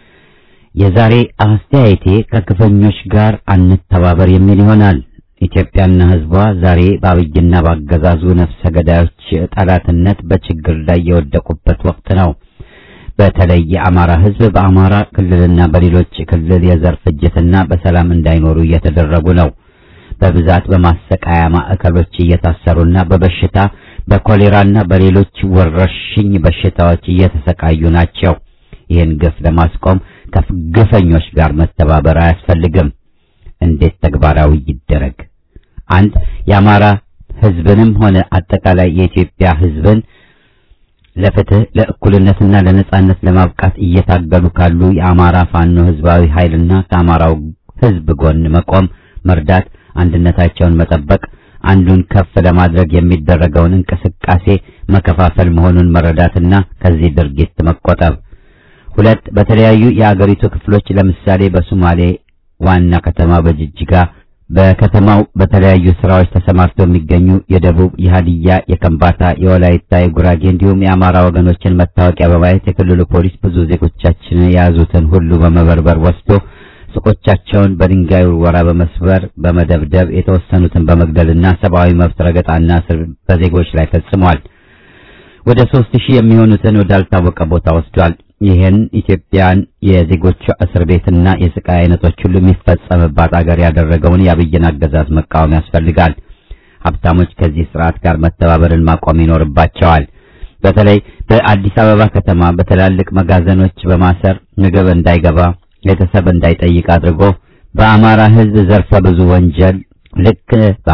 የዛሬ አስተያየቴ ከግፈኞች ጋር አንተባበር የሚል ይሆናል። ኢትዮጵያና ሕዝቧ ዛሬ በአብይና በአገዛዙ ነፍሰ ገዳዮች ጠላትነት በችግር ላይ የወደቁበት ወቅት ነው። በተለይ የአማራ ሕዝብ በአማራ ክልልና በሌሎች ክልል የዘር ፍጅትና በሰላም እንዳይኖሩ እየተደረጉ ነው። በብዛት በማሰቃያ ማዕከሎች እየታሰሩና በበሽታ በኮሌራና በሌሎች ወረርሽኝ በሽታዎች እየተሰቃዩ ናቸው። ይህን ግፍ ለማስቆም ከግፈኞች ጋር መተባበር አያስፈልግም። እንዴት ተግባራዊ ይደረግ? አንድ የአማራ ሕዝብንም ሆነ አጠቃላይ የኢትዮጵያ ሕዝብን ለፍትህ ለእኩልነትና ለነጻነት ለማብቃት እየታገሉ ካሉ የአማራ ፋኖ ሕዝባዊ ኃይልና ከአማራው ሕዝብ ጎን መቆም፣ መርዳት አንድነታቸውን መጠበቅ አንዱን ከፍ ለማድረግ የሚደረገውን እንቅስቃሴ መከፋፈል መሆኑን መረዳትና ከዚህ ድርጊት መቆጠብ። ሁለት በተለያዩ የአገሪቱ ክፍሎች ለምሳሌ በሶማሌ ዋና ከተማ በጅጅጋ በከተማው በተለያዩ ስራዎች ተሰማርተው የሚገኙ የደቡብ፣ የሀዲያ፣ የከምባታ፣ የወላይታ፣ የጉራጌ እንዲሁም የአማራ ወገኖችን መታወቂያ በማየት የክልሉ ፖሊስ ብዙ ዜጎቻችን የያዙትን ሁሉ በመበርበር ወስዶ ሱቆቻቸውን በድንጋይ ውርወራ በመስበር በመደብደብ የተወሰኑትን በመግደልና ሰብአዊ መብት ረገጣና እስር በዜጎች ላይ ፈጽሟል። ወደ ሦስት ሺህ የሚሆኑትን ወዳልታወቀ ቦታ ወስዷል። ይህን ኢትዮጵያን የዜጎቿ እስር ቤትና የስቃይ አይነቶች ሁሉ የሚፈጸምባት አገር ያደረገውን የአብይን አገዛዝ መቃወም ያስፈልጋል። ሀብታሞች ከዚህ ስርዓት ጋር መተባበርን ማቆም ይኖርባቸዋል። በተለይ በአዲስ አበባ ከተማ በትላልቅ መጋዘኖች በማሰር ምግብ እንዳይገባ ቤተሰብ እንዳይጠይቅ አድርጎ በአማራ ሕዝብ ዘርፈ ብዙ ወንጀል ልክ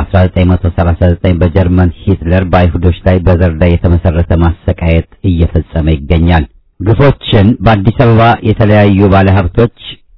በ1939 በጀርመን ሂትለር በአይሁዶች ላይ በዘር ላይ የተመሰረተ ማሰቃየት እየፈጸመ ይገኛል። ግፎችን በአዲስ አበባ የተለያዩ ባለሀብቶች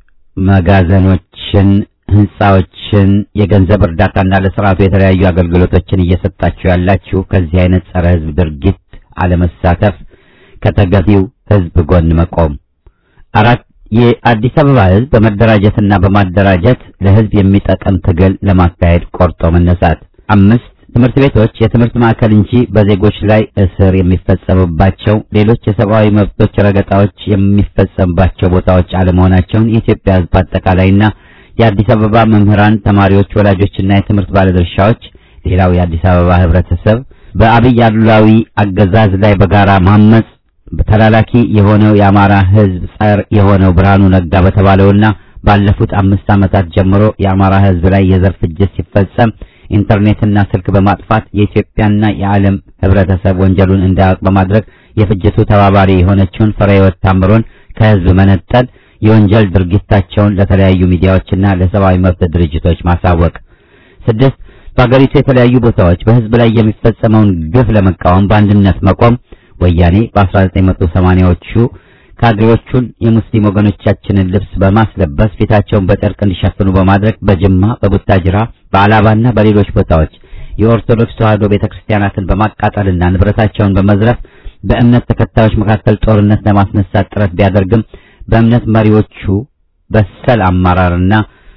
መጋዘኖችን፣ ህንጻዎችን፣ የገንዘብ እርዳታና ለስርዓቱ የተለያዩ አገልግሎቶችን እየሰጣችሁ ያላችሁ ከዚህ አይነት ጸረ ህዝብ ድርጊት አለመሳተፍ፣ ከተገቢው ህዝብ ጎን መቆም። አራት የአዲስ አበባ ህዝብ በመደራጀትና በማደራጀት ለህዝብ የሚጠቅም ትግል ለማካሄድ ቆርጦ መነሳት። አምስት ትምህርት ቤቶች የትምህርት ማዕከል እንጂ በዜጎች ላይ እስር የሚፈጸምባቸው ሌሎች የሰብአዊ መብቶች ረገጣዎች የሚፈጸምባቸው ቦታዎች አለመሆናቸውን የኢትዮጵያ ህዝብ አጠቃላይና የአዲስ አበባ መምህራን፣ ተማሪዎች፣ ወላጆችና የትምህርት ባለድርሻዎች ሌላው የአዲስ አበባ ህብረተሰብ በአብይ አሉላዊ አገዛዝ ላይ በጋራ ማመጽ ተላላኪ የሆነው የአማራ ህዝብ ጸር የሆነው ብርሃኑ ነጋ በተባለውና ባለፉት አምስት ዓመታት ጀምሮ የአማራ ሕዝብ ላይ የዘር ፍጅት ሲፈጸም ኢንተርኔትና ስልክ በማጥፋት የኢትዮጵያና የዓለም ህብረተሰብ ወንጀሉን እንዳያውቅ በማድረግ የፍጅቱ ተባባሪ የሆነችውን ፍሬህይወት ታምሮን ከህዝብ መነጠል፣ የወንጀል ድርጊታቸውን ለተለያዩ ሚዲያዎችና ለሰብአዊ መብት ድርጅቶች ማሳወቅ። ስድስት በአገሪቱ የተለያዩ ቦታዎች በህዝብ ላይ የሚፈጸመውን ግፍ ለመቃወም በአንድነት መቆም። ወያኔ በ1980ዎቹ ካድሬዎቹን የሙስሊም ወገኖቻችንን ልብስ በማስለበስ ፊታቸውን በጨርቅ እንዲሸፍኑ በማድረግ በጅማ፣ በቡታጅራ፣ በአላባና በሌሎች ቦታዎች የኦርቶዶክስ ተዋሕዶ ቤተክርስቲያናትን በማቃጠልና ንብረታቸውን በመዝረፍ በእምነት ተከታዮች መካከል ጦርነት ለማስነሳት ጥረት ቢያደርግም በእምነት መሪዎቹ በሰል አመራርና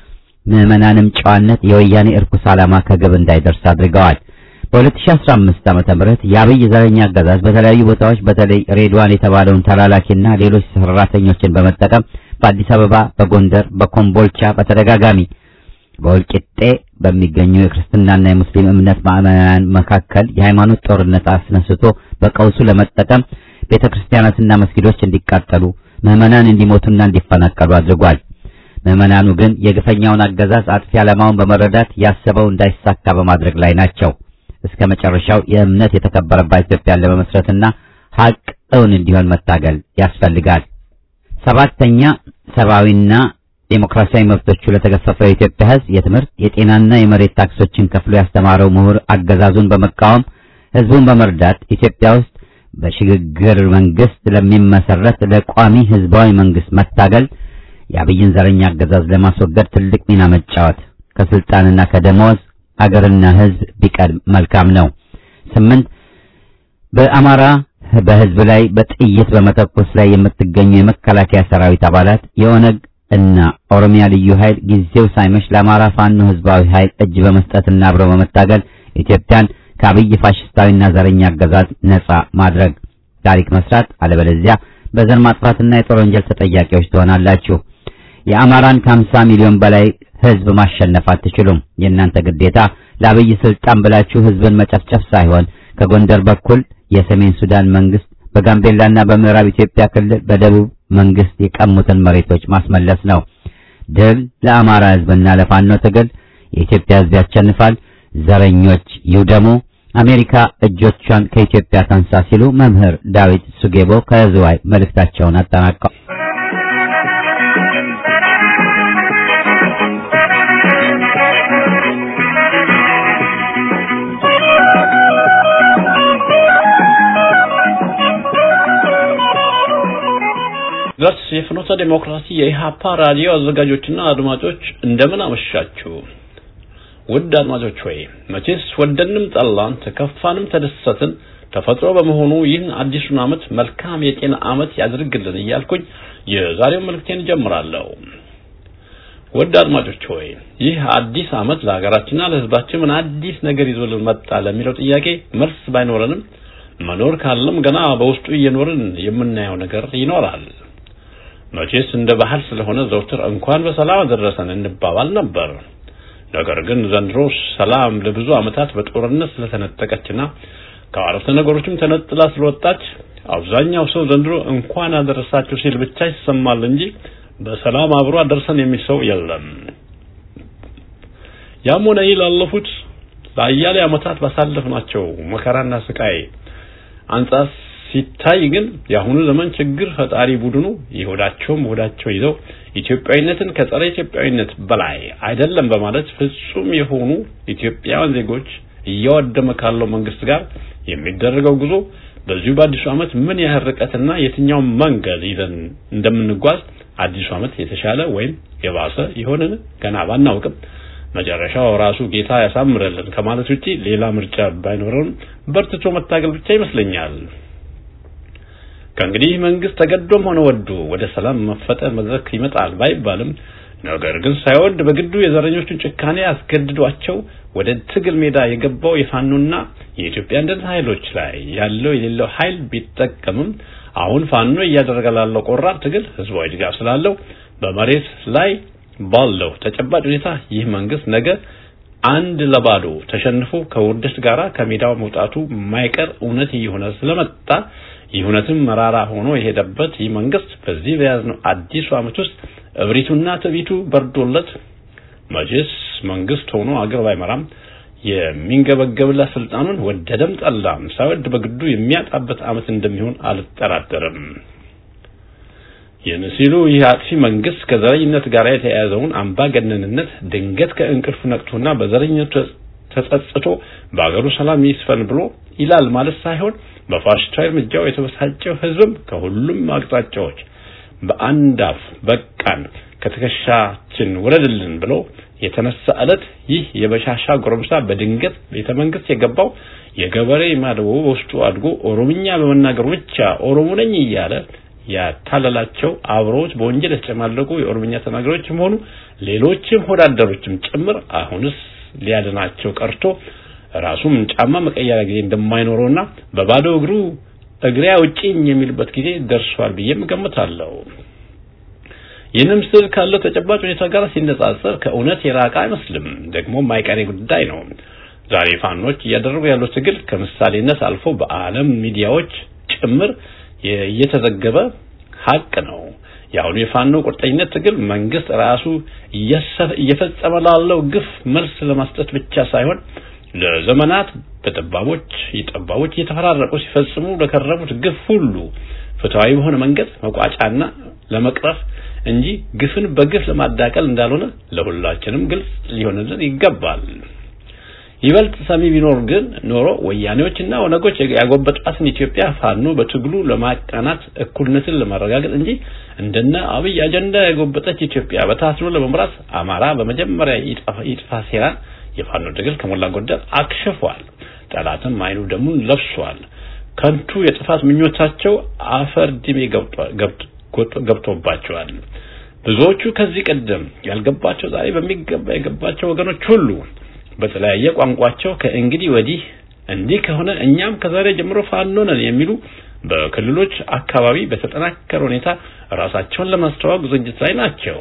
ምዕመናንም ጨዋነት የወያኔ እርኩስ ዓላማ ከግብ እንዳይደርስ አድርገዋል። በ2015 ዓመተ ምህረት የአብይ ዘረኛ አገዛዝ በተለያዩ ቦታዎች በተለይ ሬድዋን የተባለውን ተላላኪና ሌሎች ሰራተኞችን በመጠቀም በአዲስ አበባ፣ በጎንደር፣ በኮምቦልቻ በተደጋጋሚ በወልቂጤ በሚገኙ የክርስትናና የሙስሊም እምነት ማዕመናን መካከል የሃይማኖት ጦርነት አስነስቶ በቀውሱ ለመጠቀም ቤተክርስቲያናትና መስጊዶች እንዲቃጠሉ፣ ምዕመናን እንዲሞቱና እንዲፈናቀሉ አድርጓል። ምዕመናኑ ግን የግፈኛውን አገዛዝ አጥፊ ዓላማውን በመረዳት ያሰበው እንዳይሳካ በማድረግ ላይ ናቸው። እስከ መጨረሻው የእምነት የተከበረባት ኢትዮጵያን ለመመስረትና ሀቅ እውን እንዲሆን መታገል ያስፈልጋል። ሰባተኛ ሰብአዊና ዴሞክራሲያዊ መብቶቹ ለተገፈፈው የኢትዮጵያ ሕዝብ የትምህርት የጤናና የመሬት ታክሶችን ከፍሎ ያስተማረው ምሁር አገዛዙን በመቃወም ሕዝቡን በመርዳት ኢትዮጵያ ውስጥ በሽግግር መንግስት ለሚመሰረት ለቋሚ ህዝባዊ መንግስት መታገል የአብይን ዘረኛ አገዛዝ ለማስወገድ ትልቅ ሚና መጫወት ከስልጣንና ከደመወዝ አገርና ህዝብ ቢቀድም መልካም ነው። ስምንት በአማራ በህዝብ ላይ በጥይት በመተኮስ ላይ የምትገኙ የመከላከያ ሰራዊት አባላት የኦነግ እና ኦሮሚያ ልዩ ኃይል ጊዜው ሳይመሽ ለአማራ ፋኖ ህዝባዊ ኃይል እጅ በመስጠትና አብረው በመታገል ኢትዮጵያን ከአብይ ፋሽስታዊና ዘረኛ አገዛዝ ነጻ ማድረግ ታሪክ መስራት፣ አለበለዚያ በዘር ማጥፋትና የጦር ወንጀል ተጠያቂዎች ትሆናላችሁ። የአማራን ከ50 ሚሊዮን በላይ ህዝብ ማሸነፍ አትችሉም። የእናንተ ግዴታ ለአብይ ስልጣን ብላችሁ ህዝብን መጨፍጨፍ ሳይሆን ከጎንደር በኩል የሰሜን ሱዳን መንግስት በጋምቤላና በምዕራብ ኢትዮጵያ ክልል በደቡብ መንግስት የቀሙትን መሬቶች ማስመለስ ነው። ድል ለአማራ ህዝብና ለፋኖ ትግል። የኢትዮጵያ ህዝብ ያሸንፋል። ዘረኞች ይውደሙ። አሜሪካ እጆቿን ከኢትዮጵያ ታንሳ ሲሉ መምህር ዳዊት ሱጌቦ ከዝዋይ መልእክታቸውን አጠናቀው ገርስ የፍኖተ ዴሞክራሲ የኢሃፓ ራዲዮ አዘጋጆችና አድማጮች እንደምን አመሻችሁ። ውድ አድማጮች ሆይ መቼስ ወደንም ጠላን ተከፋንም ተደሰትን ተፈጥሮ በመሆኑ ይህን አዲሱን ዓመት መልካም የጤና ዓመት ያድርግልን እያልኩኝ የዛሬውን መልእክቴን ጀምራለሁ። ውድ አድማጮች ሆይ ይህ አዲስ ዓመት ለሀገራችንና ለሕዝባችን ምን አዲስ ነገር ይዞልን መጣ ለሚለው ጥያቄ መልስ ባይኖረንም መኖር ካለም ገና በውስጡ እየኖርን የምናየው ነገር ይኖራል። መቼስ እንደ ባህል ስለሆነ ዘውትር እንኳን በሰላም አደረሰን እንባባል ነበር። ነገር ግን ዘንድሮ ሰላም ለብዙ ዓመታት በጦርነት ስለተነጠቀችና ከአረፍተ ነገሮችም ተነጥላ ስለወጣች አብዛኛው ሰው ዘንድሮ እንኳን አደረሳችሁ ሲል ብቻ ይሰማል እንጂ በሰላም አብሮ አደረሰን የሚል ሰው የለም። ያም ሆነ ይህ ላለፉት ለአያሌ ዓመታት ባሳለፍናቸው መከራና ስቃይ አንጻር ሲታይ ግን የአሁኑ ዘመን ችግር ፈጣሪ ቡድኑ የሆዳቸውም ሆዳቸው ይዘው ኢትዮጵያዊነትን ከጸረ ኢትዮጵያዊነት በላይ አይደለም በማለት ፍጹም የሆኑ ኢትዮጵያውያን ዜጎች እያወደመ ካለው መንግስት ጋር የሚደረገው ጉዞ በዚሁ በአዲሱ ዓመት ምን ያህል ርቀትና የትኛው መንገድ ይዘን እንደምንጓዝ አዲሱ ዓመት የተሻለ ወይም የባሰ ይሆንን ገና ባናውቅም መጨረሻው ራሱ ጌታ ያሳምረልን ከማለት ውጪ ሌላ ምርጫ ባይኖረንም በርትቶ መታገል ብቻ ይመስለኛል። ከእንግዲህ መንግስት ተገዶም ሆነ ወዶ ወደ ሰላም መፈጠር መድረክ ይመጣል ባይባልም ነገር ግን ሳይወድ በግዱ የዘረኞቹን ጭካኔ አስገድዷቸው ወደ ትግል ሜዳ የገባው የፋኖና የኢትዮጵያ አንድነት ኃይሎች ላይ ያለው የሌለው ኃይል ቢጠቀምም አሁን ፋኖ እያደረገ ላለው ቆራጥ ትግል ህዝባዊ ድጋፍ ስላለው በመሬት ላይ ባለው ተጨባጭ ሁኔታ ይህ መንግስት ነገ አንድ ለባዶ ተሸንፎ ከውርደት ጋራ ከሜዳው መውጣቱ የማይቀር እውነት እየሆነ ስለመጣ ይህ እውነትም መራራ ሆኖ የሄደበት ይህ መንግስት በዚህ በያዝነው አዲሱ ዓመት ውስጥ እብሪቱና ትዕቢቱ በርዶለት መቼስ መንግስት ሆኖ አገር ባይመራም የሚንገበገብለት ስልጣኑን ወደደም ጠላም ሳይወድ በግዱ የሚያጣበት ዓመት እንደሚሆን አልጠራጠርም። ይህን ሲሉ ይህ አጥፊ መንግስት ከዘረኝነት ጋር የተያያዘውን አምባገነንነት ድንገት ከእንቅልፉ ነቅቶና በዘረኝነቱ ተጸጽቶ በአገሩ ሰላም ይስፈን ብሎ ይላል ማለት ሳይሆን በፋሽስታዊ እርምጃው የተበሳጨው ህዝብም ከሁሉም አቅጣጫዎች በአንድ አፍ በቃን ከትከሻችን ውረድልን ብሎ የተነሳ ዕለት ይህ የበሻሻ ጎረምሳ በድንገት ቤተ መንግስት የገባው የገበሬ ማድቦ በውስጡ አድጎ ኦሮምኛ በመናገሩ ብቻ ኦሮሞ ነኝ እያለ ያታለላቸው አብረውት በወንጀል የተጨማለቁ የኦሮምኛ ተናጋሪዎች መሆኑ ሌሎችም ሆዳደሮችም ጭምር አሁንስ ሊያድናቸው ቀርቶ ራሱም ጫማ መቀየሪያ ጊዜ እንደማይኖረውና በባዶ እግሩ እግሬ አውጪኝ የሚልበት ጊዜ ደርሷል ብዬም ገምታለሁ። ይህንም ስል ካለው ተጨባጭ ሁኔታ ጋር ሲነጻጸር ከእውነት የራቀ አይመስልም። ደግሞ የማይቀሬ ጉዳይ ነው። ዛሬ ፋኖች እያደረጉ ያለው ትግል ከምሳሌነት አልፎ በዓለም ሚዲያዎች ጭምር እየተዘገበ ሀቅ ነው። የአሁኑ የፋኖ ቁርጠኝነት ትግል መንግስት ራሱ እየፈጸመ ላለው ግፍ መልስ ለመስጠት ብቻ ሳይሆን ለዘመናት በጠባቦች የጠባቦች እየተፈራረቁ ሲፈጽሙ ለከረሙት ግፍ ሁሉ ፍትሃዊ በሆነ መንገድ መቋጫና ለመቅረፍ እንጂ ግፍን በግፍ ለማዳቀል እንዳልሆነ ለሁላችንም ግልጽ ሊሆንልን ይገባል። ይበልጥ ሰሚ ቢኖር ግን ኖሮ ወያኔዎችና ኦነጎች ያጎበጧትን ኢትዮጵያ ፋኖ በትግሉ ለማቃናት እኩልነትን ለማረጋገጥ እንጂ እንደነ አብይ አጀንዳ ያጎበጠች ኢትዮጵያ በታስሮ ለመምራት አማራ በመጀመሪያ ይጥፋ ሴራን የፋኖ ትግል ከሞላ ጎደል አክሽፏል። ጠላትም አይኑ ደሙን ለብሷል። ከንቱ የጥፋት ምኞታቸው አፈር ድሜ ገብቶባቸዋል። ብዙዎቹ ከዚህ ቀደም ያልገባቸው ዛሬ በሚገባ የገባቸው ወገኖች ሁሉ በተለያየ ቋንቋቸው ከእንግዲህ ወዲህ እንዲህ ከሆነ እኛም ከዛሬ ጀምሮ ፋኖ ነን የሚሉ በክልሎች አካባቢ በተጠናከረ ሁኔታ ራሳቸውን ለማስተዋወቅ ዝግጅት ላይ ናቸው።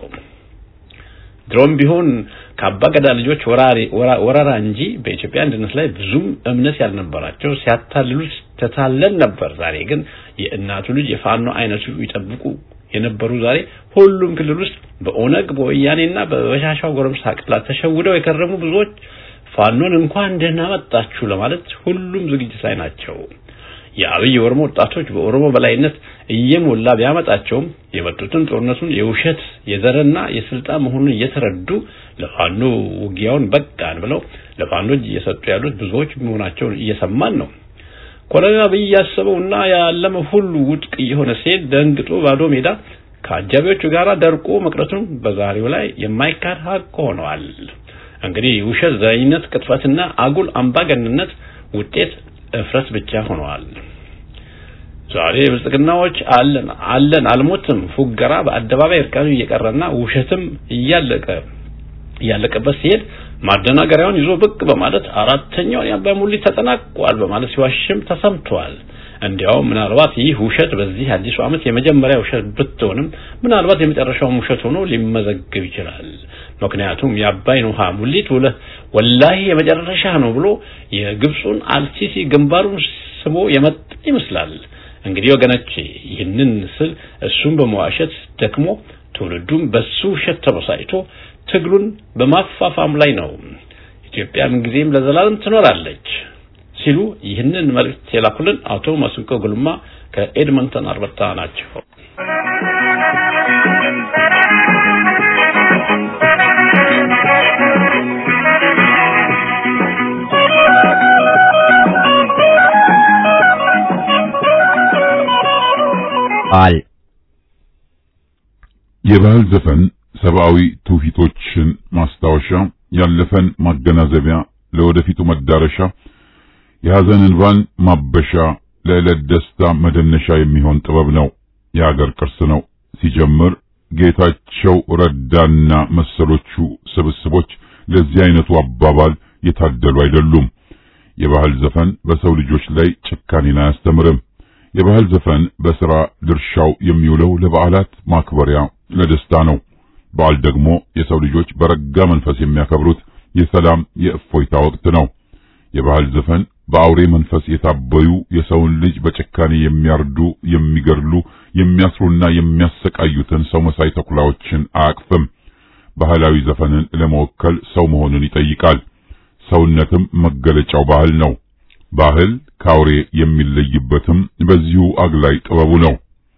ድሮም ቢሆን ከአባ ገዳ ልጆች ወረራ እንጂ በኢትዮጵያ አንድነት ላይ ብዙም እምነት ያልነበራቸው ሲያታልሉ ተታለን ነበር። ዛሬ ግን የእናቱ ልጅ የፋኖ አይነቱ ይጠብቁ የነበሩ ዛሬ ሁሉም ክልል ውስጥ በኦነግ በወያኔና በበሻሻው ጎረምሳ ቃላት ተሸውደው የከረሙ ብዙዎች ፋኖን እንኳን ደህና መጣችሁ ለማለት ሁሉም ዝግጅት ላይ ናቸው። የአብይ የኦሮሞ ወጣቶች በኦሮሞ በላይነት እየሞላ ቢያመጣቸውም የመጡትን ጦርነቱን የውሸት የዘርና የስልጣን መሆኑን እየተረዱ ለፋኖ ውጊያውን በቃን ብለው ለፋኖ እየሰጡ ያሉት ብዙዎች መሆናቸውን እየሰማን ነው። ኮሎኔል አብይ ያሰበውና ያለመው ሁሉ ውድቅ እየሆነ ሲሄድ ደንግጦ ባዶ ሜዳ ከአጃቢዎቹ ጋር ደርቆ መቅረቱን በዛሬው ላይ የማይካድ ሀቅ ሆነዋል። እንግዲህ ውሸት፣ ዘረኝነት፣ ቅጥፈትና አጉል አምባገንነት ውጤት እፍረት ብቻ ሆነዋል። ዛሬ ብልጽግናዎች አለን አለን አልሞትም ፉገራ በአደባባይ እርቃኑ እየቀረና ውሸትም እያለቀ እያለቀበት ሲሄድ ማደናገሪያውን ይዞ ብቅ በማለት አራተኛውን የአባይ ሙሊት ተጠናቋል በማለት ሲዋሽም ተሰምቷል። እንዲያውም ምናልባት ይህ ውሸት በዚህ አዲሱ ዓመት የመጀመሪያ ውሸት ብትሆንም ምናልባት የመጨረሻው ውሸት ሆኖ ሊመዘግብ ይችላል። ምክንያቱም የአባይን ውሃ ሙሊት ወላሂ የመጨረሻ ነው ብሎ የግብፁን አልሲሲ ግንባሩን ስቦ የመጣ ይመስላል። እንግዲህ ወገኖቼ ይህንን ስል እሱም በመዋሸት ደክሞ ትውልዱም በሱ ውሸት ተበሳጭቶ ትግሉን በማፋፋም ላይ ነው። ኢትዮጵያ ምንጊዜም ለዘላለም ትኖራለች ሲሉ ይህንን መልእክት የላኩልን አቶ መስንቆ ጉልማ ከኤድመንተን አርበታ ናቸው። ቃል የባህል ዘፈን ሰብአዊ ትውፊቶችን ማስታወሻ፣ ያለፈን ማገናዘቢያ፣ ለወደፊቱ መዳረሻ፣ የሐዘን እንባን ማበሻ፣ ለዕለት ደስታ መደነሻ የሚሆን ጥበብ ነው። የአገር ቅርስ ነው። ሲጀምር ጌታቸው ረዳና መሰሎቹ ስብስቦች ለዚህ አይነቱ አባባል የታደሉ አይደሉም። የባህል ዘፈን በሰው ልጆች ላይ ጭካኔን አያስተምርም። የባህል ዘፈን በሥራ ድርሻው የሚውለው ለበዓላት ማክበሪያ፣ ለደስታ ነው። በዓል ደግሞ የሰው ልጆች በረጋ መንፈስ የሚያከብሩት የሰላም የእፎይታ ወቅት ነው። የባህል ዘፈን በአውሬ መንፈስ የታበዩ የሰውን ልጅ በጭካኔ የሚያርዱ፣ የሚገድሉ፣ የሚያስሩና የሚያሰቃዩትን ሰው መሳይ ተኩላዎችን አያቅፍም። ባህላዊ ዘፈንን ለመወከል ሰው መሆንን ይጠይቃል። ሰውነትም መገለጫው ባህል ነው። ባህል ከአውሬ የሚለይበትም በዚሁ አግላይ ጥበቡ ነው።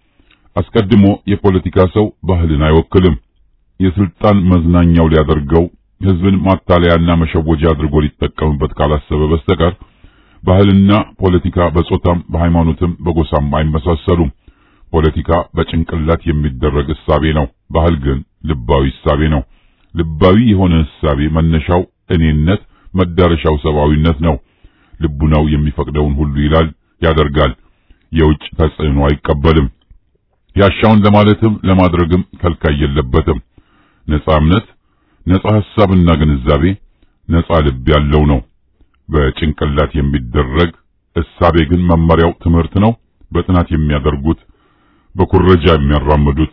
አስቀድሞ የፖለቲካ ሰው ባህልን አይወክልም። የስልጣን መዝናኛው ሊያደርገው ህዝብን ማታለያና መሸወጃ አድርጎ ሊጠቀምበት ካላሰበ በስተቀር ባህልና ፖለቲካ በጾታም በሃይማኖትም በጎሳም አይመሳሰሉም። ፖለቲካ በጭንቅላት የሚደረግ እሳቤ ነው። ባህል ግን ልባዊ እሳቤ ነው። ልባዊ የሆነ እሳቤ መነሻው እኔነት፣ መዳረሻው ሰብአዊነት ነው። ልቡናው የሚፈቅደውን ሁሉ ይላል፣ ያደርጋል። የውጭ ተጽዕኖ አይቀበልም። ያሻውን ለማለትም ለማድረግም ከልካይ የለበትም። ነጻ እምነት፣ ነጻ ሐሳብና ግንዛቤ፣ ነጻ ልብ ያለው ነው። በጭንቅላት የሚደረግ እሳቤ ግን መመሪያው ትምህርት ነው። በጥናት የሚያደርጉት፣ በኩረጃ የሚያራምዱት፣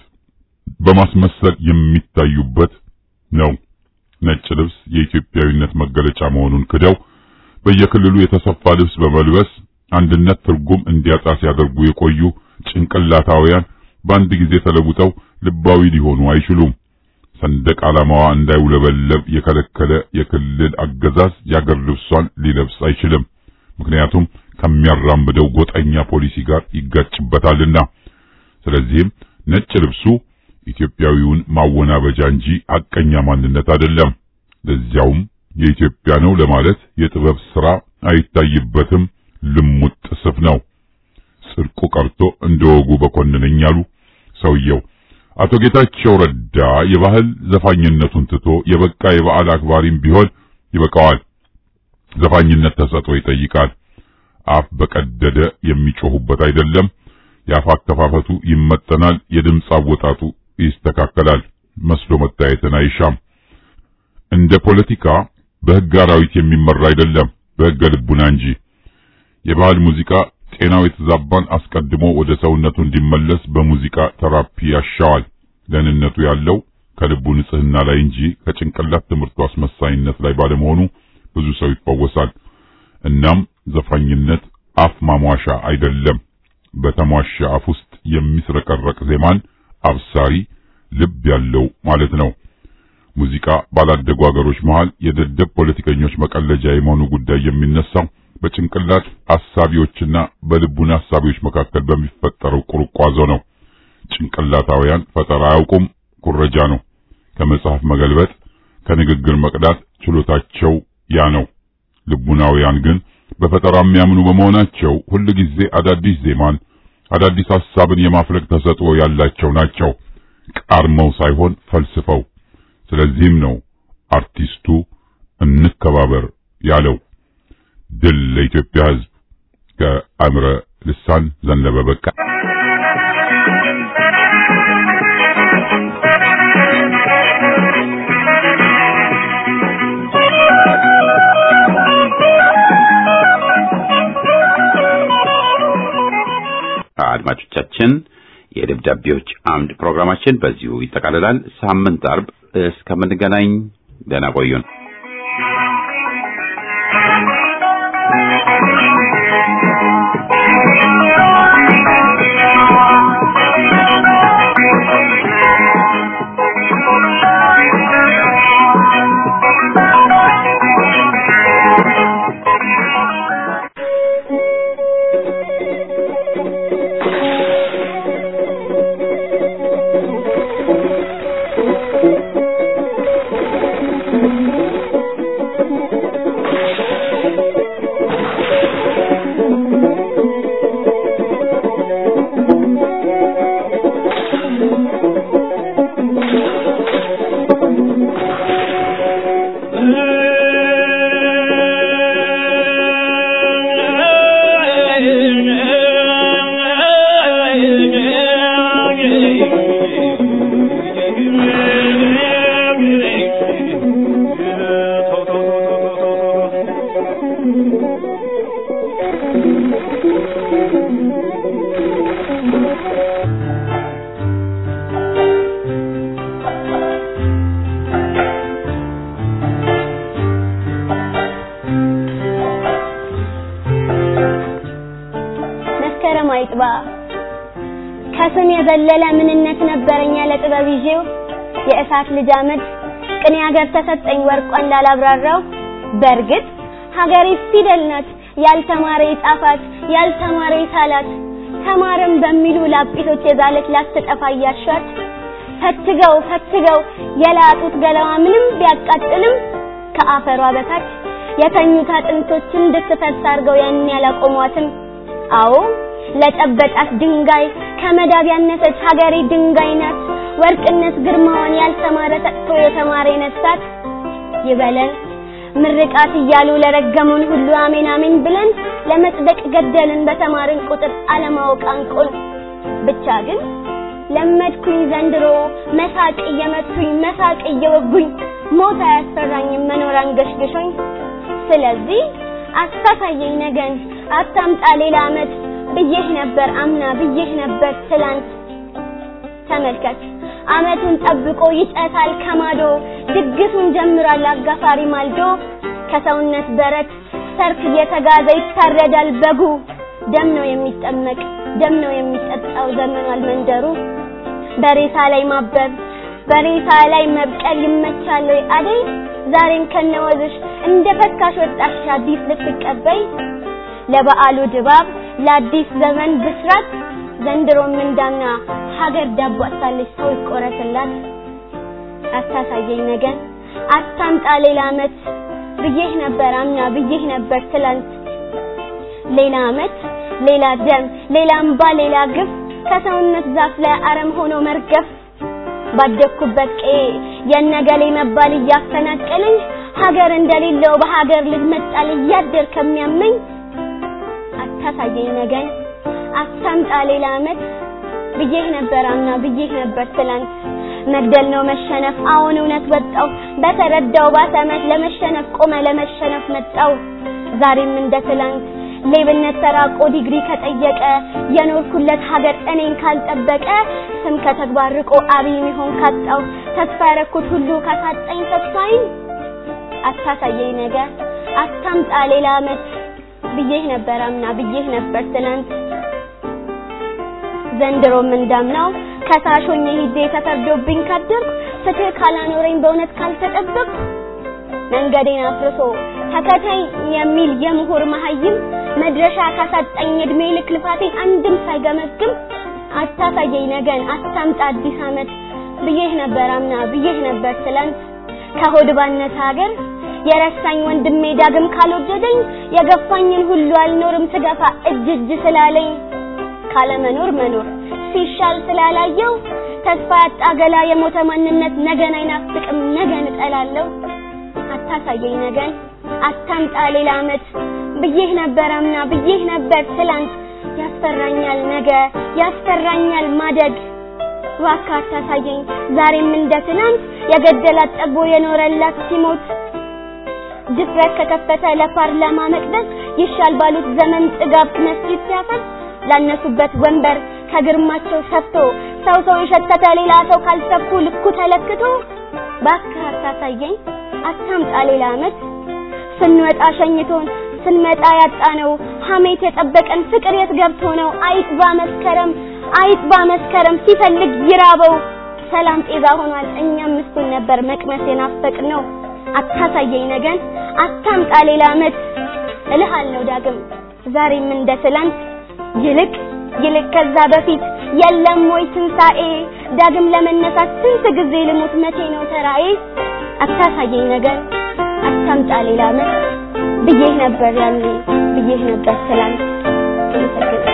በማስመሰል የሚታዩበት ነው። ነጭ ልብስ የኢትዮጵያዊነት መገለጫ መሆኑን ክደው በየክልሉ የተሰፋ ልብስ በመልበስ አንድነት ትርጉም እንዲያጣ ሲያደርጉ የቆዩ ጭንቅላታውያን በአንድ ጊዜ ተለውጠው ልባዊ ሊሆኑ አይችሉም። ሰንደቅ ዓላማዋ እንዳይውለበለብ የከለከለ የክልል አገዛዝ የአገር ልብሷን ሊለብስ አይችልም። ምክንያቱም ከሚያራምደው ጎጠኛ ፖሊሲ ጋር ይጋጭበታልና። ስለዚህም ነጭ ልብሱ ኢትዮጵያዊውን ማወናበጃ እንጂ ሐቀኛ ማንነት አይደለም። ለዚያውም የኢትዮጵያ ነው ለማለት የጥበብ ሥራ አይታይበትም። ልሙጥ ስፍ ነው። ጽድቁ ቀርቶ እንደ ወጉ በኮንነኝ አሉ ሰውየው። አቶ ጌታቸው ረዳ የባህል ዘፋኝነቱን ትቶ የበቃ የበዓል አክባሪም ቢሆን ይበቃዋል። ዘፋኝነት ተሰጥኦ ይጠይቃል። አፍ በቀደደ የሚጮሁበት አይደለም። የአፍ አከፋፈቱ ይመጠናል። የድምፅ አወጣጡ ይስተካከላል። መስሎ መታየትን አይሻም። እንደ ፖለቲካ በሕግ አራዊት የሚመራ አይደለም፣ በሕገ ልቡና እንጂ። የባህል ሙዚቃ ጤናው የተዛባን አስቀድሞ ወደ ሰውነቱ እንዲመለስ በሙዚቃ ተራፒ ያሻዋል። ደህንነቱ ያለው ከልቡ ንጽህና ላይ እንጂ ከጭንቅላት ትምህርቱ አስመሳይነት ላይ ባለመሆኑ ብዙ ሰው ይፈወሳል። እናም ዘፋኝነት አፍ ማሟሻ አይደለም። በተሟሻ አፍ ውስጥ የሚስረቀረቅ ዜማን አብሳሪ ልብ ያለው ማለት ነው። ሙዚቃ ባላደጉ አገሮች መሃል የደደብ ፖለቲከኞች መቀለጃ የመሆኑ ጉዳይ የሚነሳው በጭንቅላት አሳቢዎችና በልቡና አሳቢዎች መካከል በሚፈጠረው ቁርቋዞ ነው። ጭንቅላታውያን ፈጠራ አያውቁም፣ ኩረጃ ነው። ከመጽሐፍ መገልበጥ፣ ከንግግር መቅዳት ችሎታቸው ያ ነው። ልቡናውያን ግን በፈጠራ የሚያምኑ በመሆናቸው ሁልጊዜ አዳዲስ ዜማን፣ አዳዲስ ሐሳብን የማፍለቅ ተሰጥኦ ያላቸው ናቸው፣ ቃርመው ሳይሆን ፈልስፈው። ስለዚህም ነው አርቲስቱ እንከባበር ያለው። ድል ለኢትዮጵያ ሕዝብ። ከአእምረ ልሳን ዘነበ በቃ አድማጮቻችን የደብዳቤዎች አምድ ፕሮግራማችን በዚሁ ይጠቃልላል። ሳምንት አርብ እስከምንገናኝ ደህና ቆዩን። አይጥባ ከስም የዘለለ ምንነት ነበረኝ ያለ ጥበብ ይዤው የእሳት ልጅ አመድ ቅኔ ሀገር ተሰጠኝ ወርቋ እንዳላብራራው በእርግጥ ሀገሬ ፊደል ናት ያልተማረ ይጻፋት ያልተማረ ይሳላት ተማርም በሚሉ ላጲሶች የዛለች ላትጠፋ እያሻት ፈትገው ፈትገው የላጡት ገላዋ ምንም ቢያቃጥልም ከአፈሯ በታች የተኙት አጥንቶችን እንድትፈስ አድርገው ያን ያላቆሟትም አዎ ለጨበጣት ድንጋይ ከመዳብ ያነሰች ሀገሬ ድንጋይ ናት ወርቅነት ግርማዋን ያልተማረ ሰጥቶ የተማረ ነሳት ይበለን ምርቃት እያሉ ለረገሙን ሁሉ አሜን አሜን ብለን ለመጽደቅ ገደልን በተማርን ቁጥር አለማወቅ አንቆን ብቻ ግን ለመድኩኝ ዘንድሮ መሳቅ እየመቱኝ መሳቅ እየወጉኝ ሞት አያስፈራኝም መኖር አንገሽግሾኝ ስለዚህ አታሳየኝ ነገን አታምጣ ሌላ አመት ብዬህ ነበር አምና ብዬህ ነበር ትላንት ተመልከት አመቱን ጠብቆ ይጨታል ከማዶ ድግሱን ጀምሯል አጋፋሪ ማልዶ ከሰውነት በረት ሰርክ እየተጋዘ ይታረዳል በጉ ደም ነው የሚጠመቅ ደም ነው የሚጠጣው ዘመኗል መንደሩ በሬሳ ላይ ማበብ በሬሳ ላይ መብቀል ይመቻል ወይ አደይ ዛሬም ከነወዝሽ እንደ ፈካሽ ወጣሽ አዲስ ልትቀበይ ለበዓሉ ድባብ ለአዲስ ዘመን ብስራት ዘንድሮም እንዳምና ሀገር ዳቦ አታለች ሰው ይቆረስላት አታሳየኝ ነገን አታምጣ ሌላ አመት ብዬህ ነበር አምና ብዬህ ነበር ትላንት ሌላ አመት ሌላ ደም ሌላ እምባ ሌላ ግፍ ከሰውነት ዛፍ ላይ አረም ሆኖ መርገፍ ባደግኩበት ቄ የነገሌ መባል እያፈናቀለኝ ሀገር እንደሌለው በሀገር ልጅ መጣል እያደር ከሚያመኝ አታሳየኝ ነገን አታምጣ ሌላ አመት ብዬህ ነበር አምና ብዬህ ነበር ትላንት መግደል ነው መሸነፍ አሁን እውነት ወጣው በተረዳው ባሰመት ለመሸነፍ ቆመ ለመሸነፍ መጣው ዛሬም እንደ ትላንት ሌብነት ተራቆ ዲግሪ ከጠየቀ የኖርኩለት ሀገር እኔን ካልጠበቀ ስም ከተግባር ርቆ አብይ ሚሆን ካጣው ተስፋ ያረኩት ሁሉ ካሳጣኝ ተስፋዬን አታሳየኝ ነገ አታምጣ ሌላ አመት ብዬህ ነበር አምና ብዬህ ነበር ትላንት ዘንድሮም እንዳምናው ከሳሾኝ ሂጄ ተፈርዶብኝ ካደርኩ ፍትህ ካላኖረኝ በእውነት ካልተጠበቅኩ መንገዴን አፍርሶ ተከታይ የሚል የምሁር መሀይም መድረሻ ካሳጣኝ እድሜ ልክ ልፋቴን አንድም ሳይገመግም አታሳየኝ ነገን አታምጣ አዲስ አመት ብዬህ ነበር አምና ብዬህ ነበር ትላንት ከሆድ ባነሰ ሀገር የረሳኝ ወንድሜ ዳግም ካልወደደኝ የገፋኝን ሁሉ አልኖርም ስገፋ እጅ እጅ ስላለኝ ካለመኖር መኖር ሲሻል ስላላየው ተስፋ ያጣ ገላ የሞተ ማንነት ነገን አይናፍቅም ነገን እጠላለሁ አታሳየኝ ነገን አታምጣ ሌላ አመት ብዬህ ነበር አምና ብዬህ ነበር ትላንት ያስፈራኛል ነገ ያስፈራኛል ማደግ እባክህ አታሳየኝ ዛሬም እንደ ትናንት የገደላት ጠቦ የኖረላት ሲሞት ድፍረት ከከፈተ ለፓርላማ መቅደስ ይሻል ባሉት ዘመን ጥጋብ መስጂድ ሲያፈርስ ላነሱበት ወንበር ከግርማቸው ሰፍቶ ሰው ሰው የሸተተ ሌላ ሰው ካልሰፉ ልኩ ተለክቶ እባክህ አታሳየኝ አታምጣ ሌላ አመት ስንወጣ ሸኝቶን ስንመጣ ያጣነው ሐሜት የጠበቀን ፍቅር የት ገብቶ ነው አይጥባ መስከረም አይጥባ መስከረም ሲፈልግ ይራበው ሰላም ጤዛ ሆኗል እኛም ምስቱን ነበር መቅመስ የናፈቅ ነው አታሳየኝ ነገን አታምጣ ሌላ አመት እልሃለሁ ዳግም ዛሬም እንደ ትላንት ይልቅ ይልቅ ከዛ በፊት የለም ወይ ትንሣኤ ዳግም ለመነሳት ስንት ጊዜ ልሙት መቼ ነው ተራዬ አታሳየኝ ነገር አታምጣ ሌላ አመት ብዬህ ነበር ያኔ ብዬህ ነበር ትላንት አመሰግናለሁ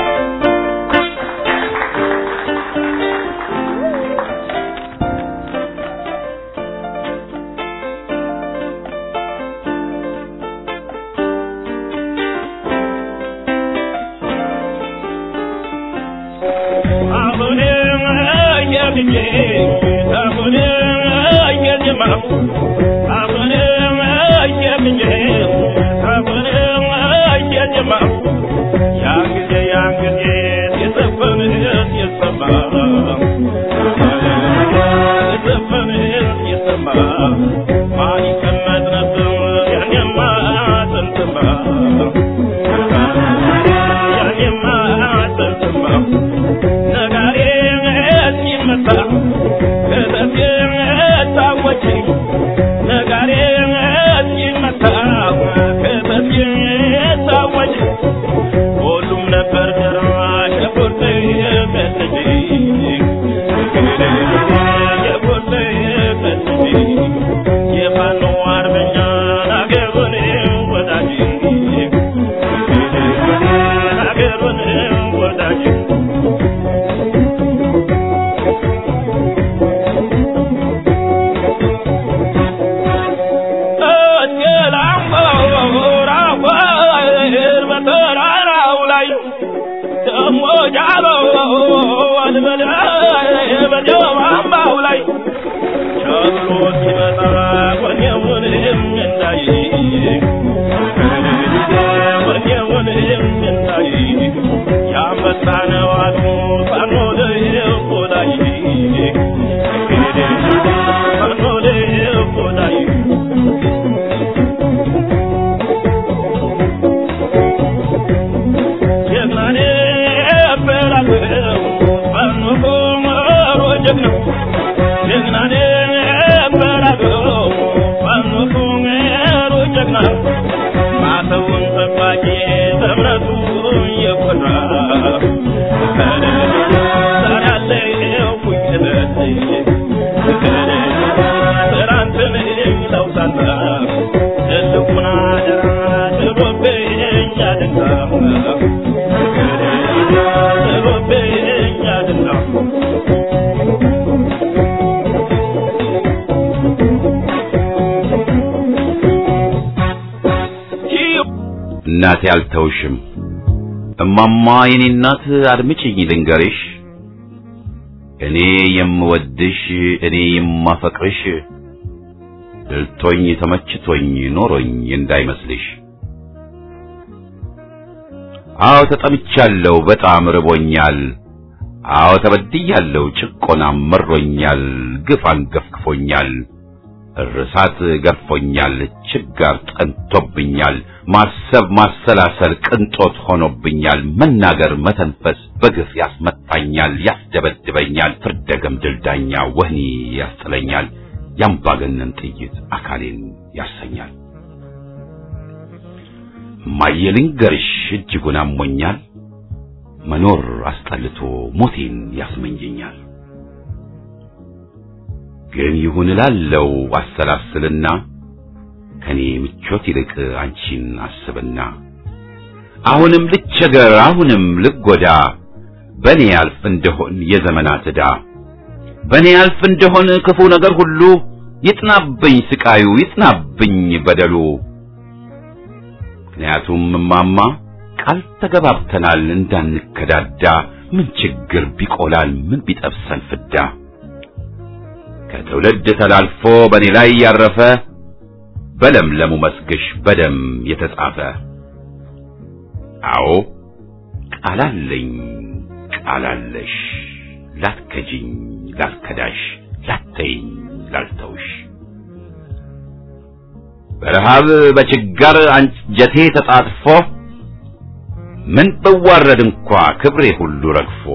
Yeah. ሞጃሎ አልበል በጀማማው ላይ ቸሎ ሲመጣ ወኔውን እንዳይ ወኔውን እንዳይ ያመጣ ነው አሉ ፋኖ ለቆዳይ ፋኖ ለቆዳይ ጀግናኔ በላገው ፋኖ ቆመሮ ጀግና ጀግናኔ በላገው ፋኖ ቆመሮ ጀግና ማተውን ጠባቂ በእምነቱ የኮራ ሰራለው ቁጭበት ትናንትን ለውሳና ትልቁን አደራ ጥሎብኝ አድና ጥሎብኝ አድና እናቴ አልተውሽም። እማማ የኔ እናት አድምጪኝ ልንገርሽ፣ እኔ የምወድሽ እኔ የማፈቅርሽ ድልቶኝ ተመችቶኝ ኖሮኝ እንዳይመስልሽ። አዎ ተጠምቻለሁ፣ በጣም ርቦኛል። አዎ ተበድያለሁ፣ ጭቆናም መሮኛል፣ ግፍ አንገፍግፎኛል፣ እርሳት ገርፎኛል፣ ችጋር ጠንቶብኛል፣ ማሰብ ማሰላሰል ቅንጦት ሆኖብኛል፣ መናገር መተንፈስ በግፍ ያስመታኛል፣ ያስደበድበኛል፣ ፍርደ ገምድል ዳኛ ወህኒ ያስጥለኛል፣ ያምባገነን ጥይት አካሌን ያሰኛል። እማዬ ልንገርሽ እጅጉን አሞኛል፣ መኖር አስጠልቶ ሞቴን ያስመኘኛል። ግን ይሁን እላለው አሰላስልና ከኔ ምቾት ይልቅ አንቺን አስብና አሁንም ልቸገር አሁንም ልጎዳ በኔ ያልፍ እንደሆን የዘመናት ዕዳ በኔ ያልፍ እንደሆን ክፉ ነገር ሁሉ ይጥናብኝ ስቃዩ ይጥናብኝ በደሉ ምክንያቱም እማማ ቃል ተገባብተናል እንዳንከዳዳ ምን ችግር ቢቆላል ምን ቢጠብሰን ፍዳ ከትውልድ ተላልፎ በእኔ ላይ ያረፈ በለምለሙ መስግሽ በደም የተጻፈ አዎ ቃላለኝ ቃላለሽ ላትከጂኝ ላልከዳሽ ላተይኝ ላልተውሽ በረሃብ በችጋር አንጀቴ ተጣጥፎ ምን ብዋረድ እንኳ ክብሬ ሁሉ ረግፎ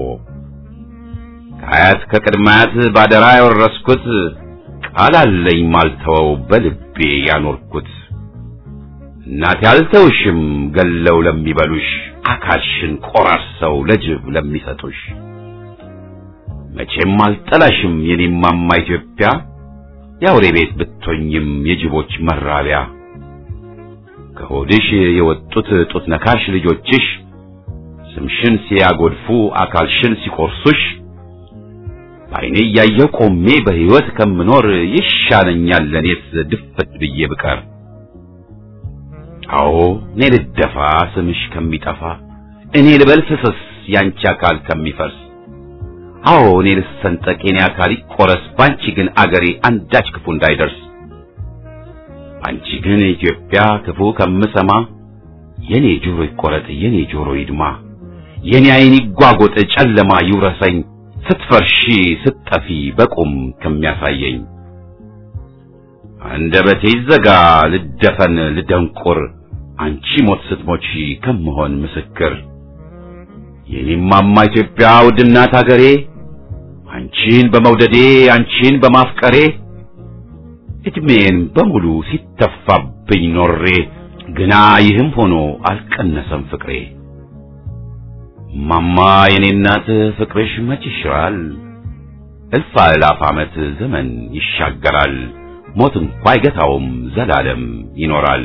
ከአያት ከቅድማያት ባደራ ያወረስኩት ቃል አለኝ ማልተወው በልቤ ያኖርኩት እናቴ አልተውሽም ገለው ለሚበሉሽ አካልሽን ቆራርሰው ለጅብ ለሚሰጡሽ መቼም አልጠላሽም የኔማማ ኢትዮጵያ የአውሬ ቤት ብትሆኝም የጅቦች መራቢያ ከሆድሽ የወጡት ጡት ነካሽ ልጆችሽ ስምሽን ሲያጎድፉ አካልሽን ሲቆርሱሽ በዓይኔ እያየሁ ቆሜ በሕይወት ከምኖር ይሻለኛል ለኔስ ድፍት ብዬ ብቀር። አዎ እኔ ልደፋ ስምሽ ከሚጠፋ እኔ ልበል ፍስስ ያንቺ አካል ከሚፈርስ አዎ እኔ ልሰንጠቅ የኔ አካል ይቆረስ ባንቺ ግን አገሬ አንዳች ክፉ እንዳይደርስ አንቺ ግን ኢትዮጵያ ክፉ ከምሰማ የኔ ጆሮ ይቆረጥ የኔ ጆሮ ይድማ የኔ ዓይን ይጓጎጥ ጨለማ ይውረሰኝ ስትፈርሺ ስትጠፊ በቁም ከሚያሳየኝ አንደበቴ ይዘጋ ልደፈን ልደንቁር አንቺ ሞት ስትሞቺ ከምሆን ምስክር የኔማማ ኢትዮጵያ ውድናት አገሬ አንቺን በመውደዴ አንቺን በማፍቀሬ እድሜን በሙሉ ሲተፋብኝ ኖሬ ግና ይህም ሆኖ አልቀነሰም ፍቅሬ ማማ የኔ እናት ፍቅርሽ መች ይሽራል እልፍ አእላፍ ዓመት ዘመን ይሻገራል ሞት እንኳ አይገታውም ዘላለም ይኖራል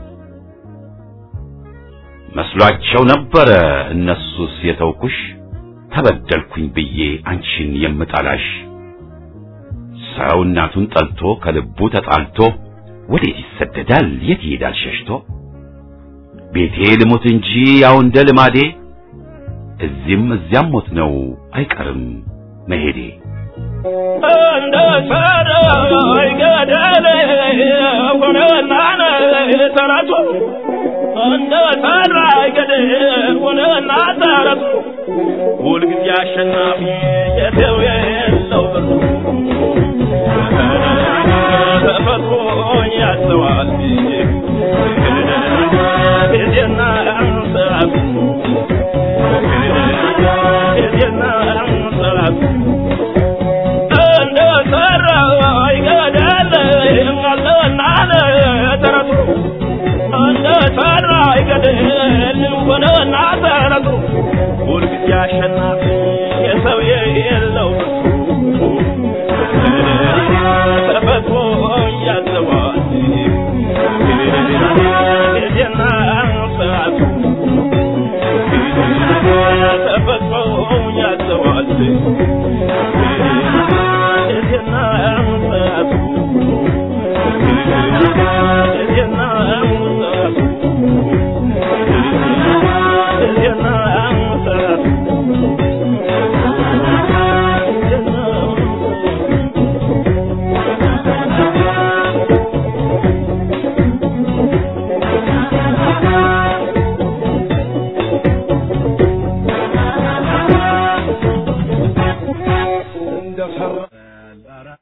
መስሏቸው ነበረ እነሱስ የተውኩሽ ተበደልኩኝ ብዬ አንቺን የምጠላሽ ሰው እናቱን ጠልቶ ከልቡ ተጣልቶ ወዴት ይሰደዳል የት ይሄዳል ሸሽቶ ቤቴ ልሙት እንጂ ያው እንደ ልማዴ እዚህም እዚያም ሞት ነው አይቀርም መሄዴ። እንደ ሰረይ ገደል ሆነና ተረቱ እንደ ሰራይ ገደል ሆነና ተረቱ ሁልጊዜ አሸናፊ የሰው የለው ብርቱ ተፈጥሮ ያዘዋል ጊዜና ሰዓቱ ጊዜና ሰዓቱ እንደ ሰራ ይገዳል አለና ተረቱ እንደ ሰራ ይገዳል ሆነና ተረቱ ሁልጊዜ አሸናፊ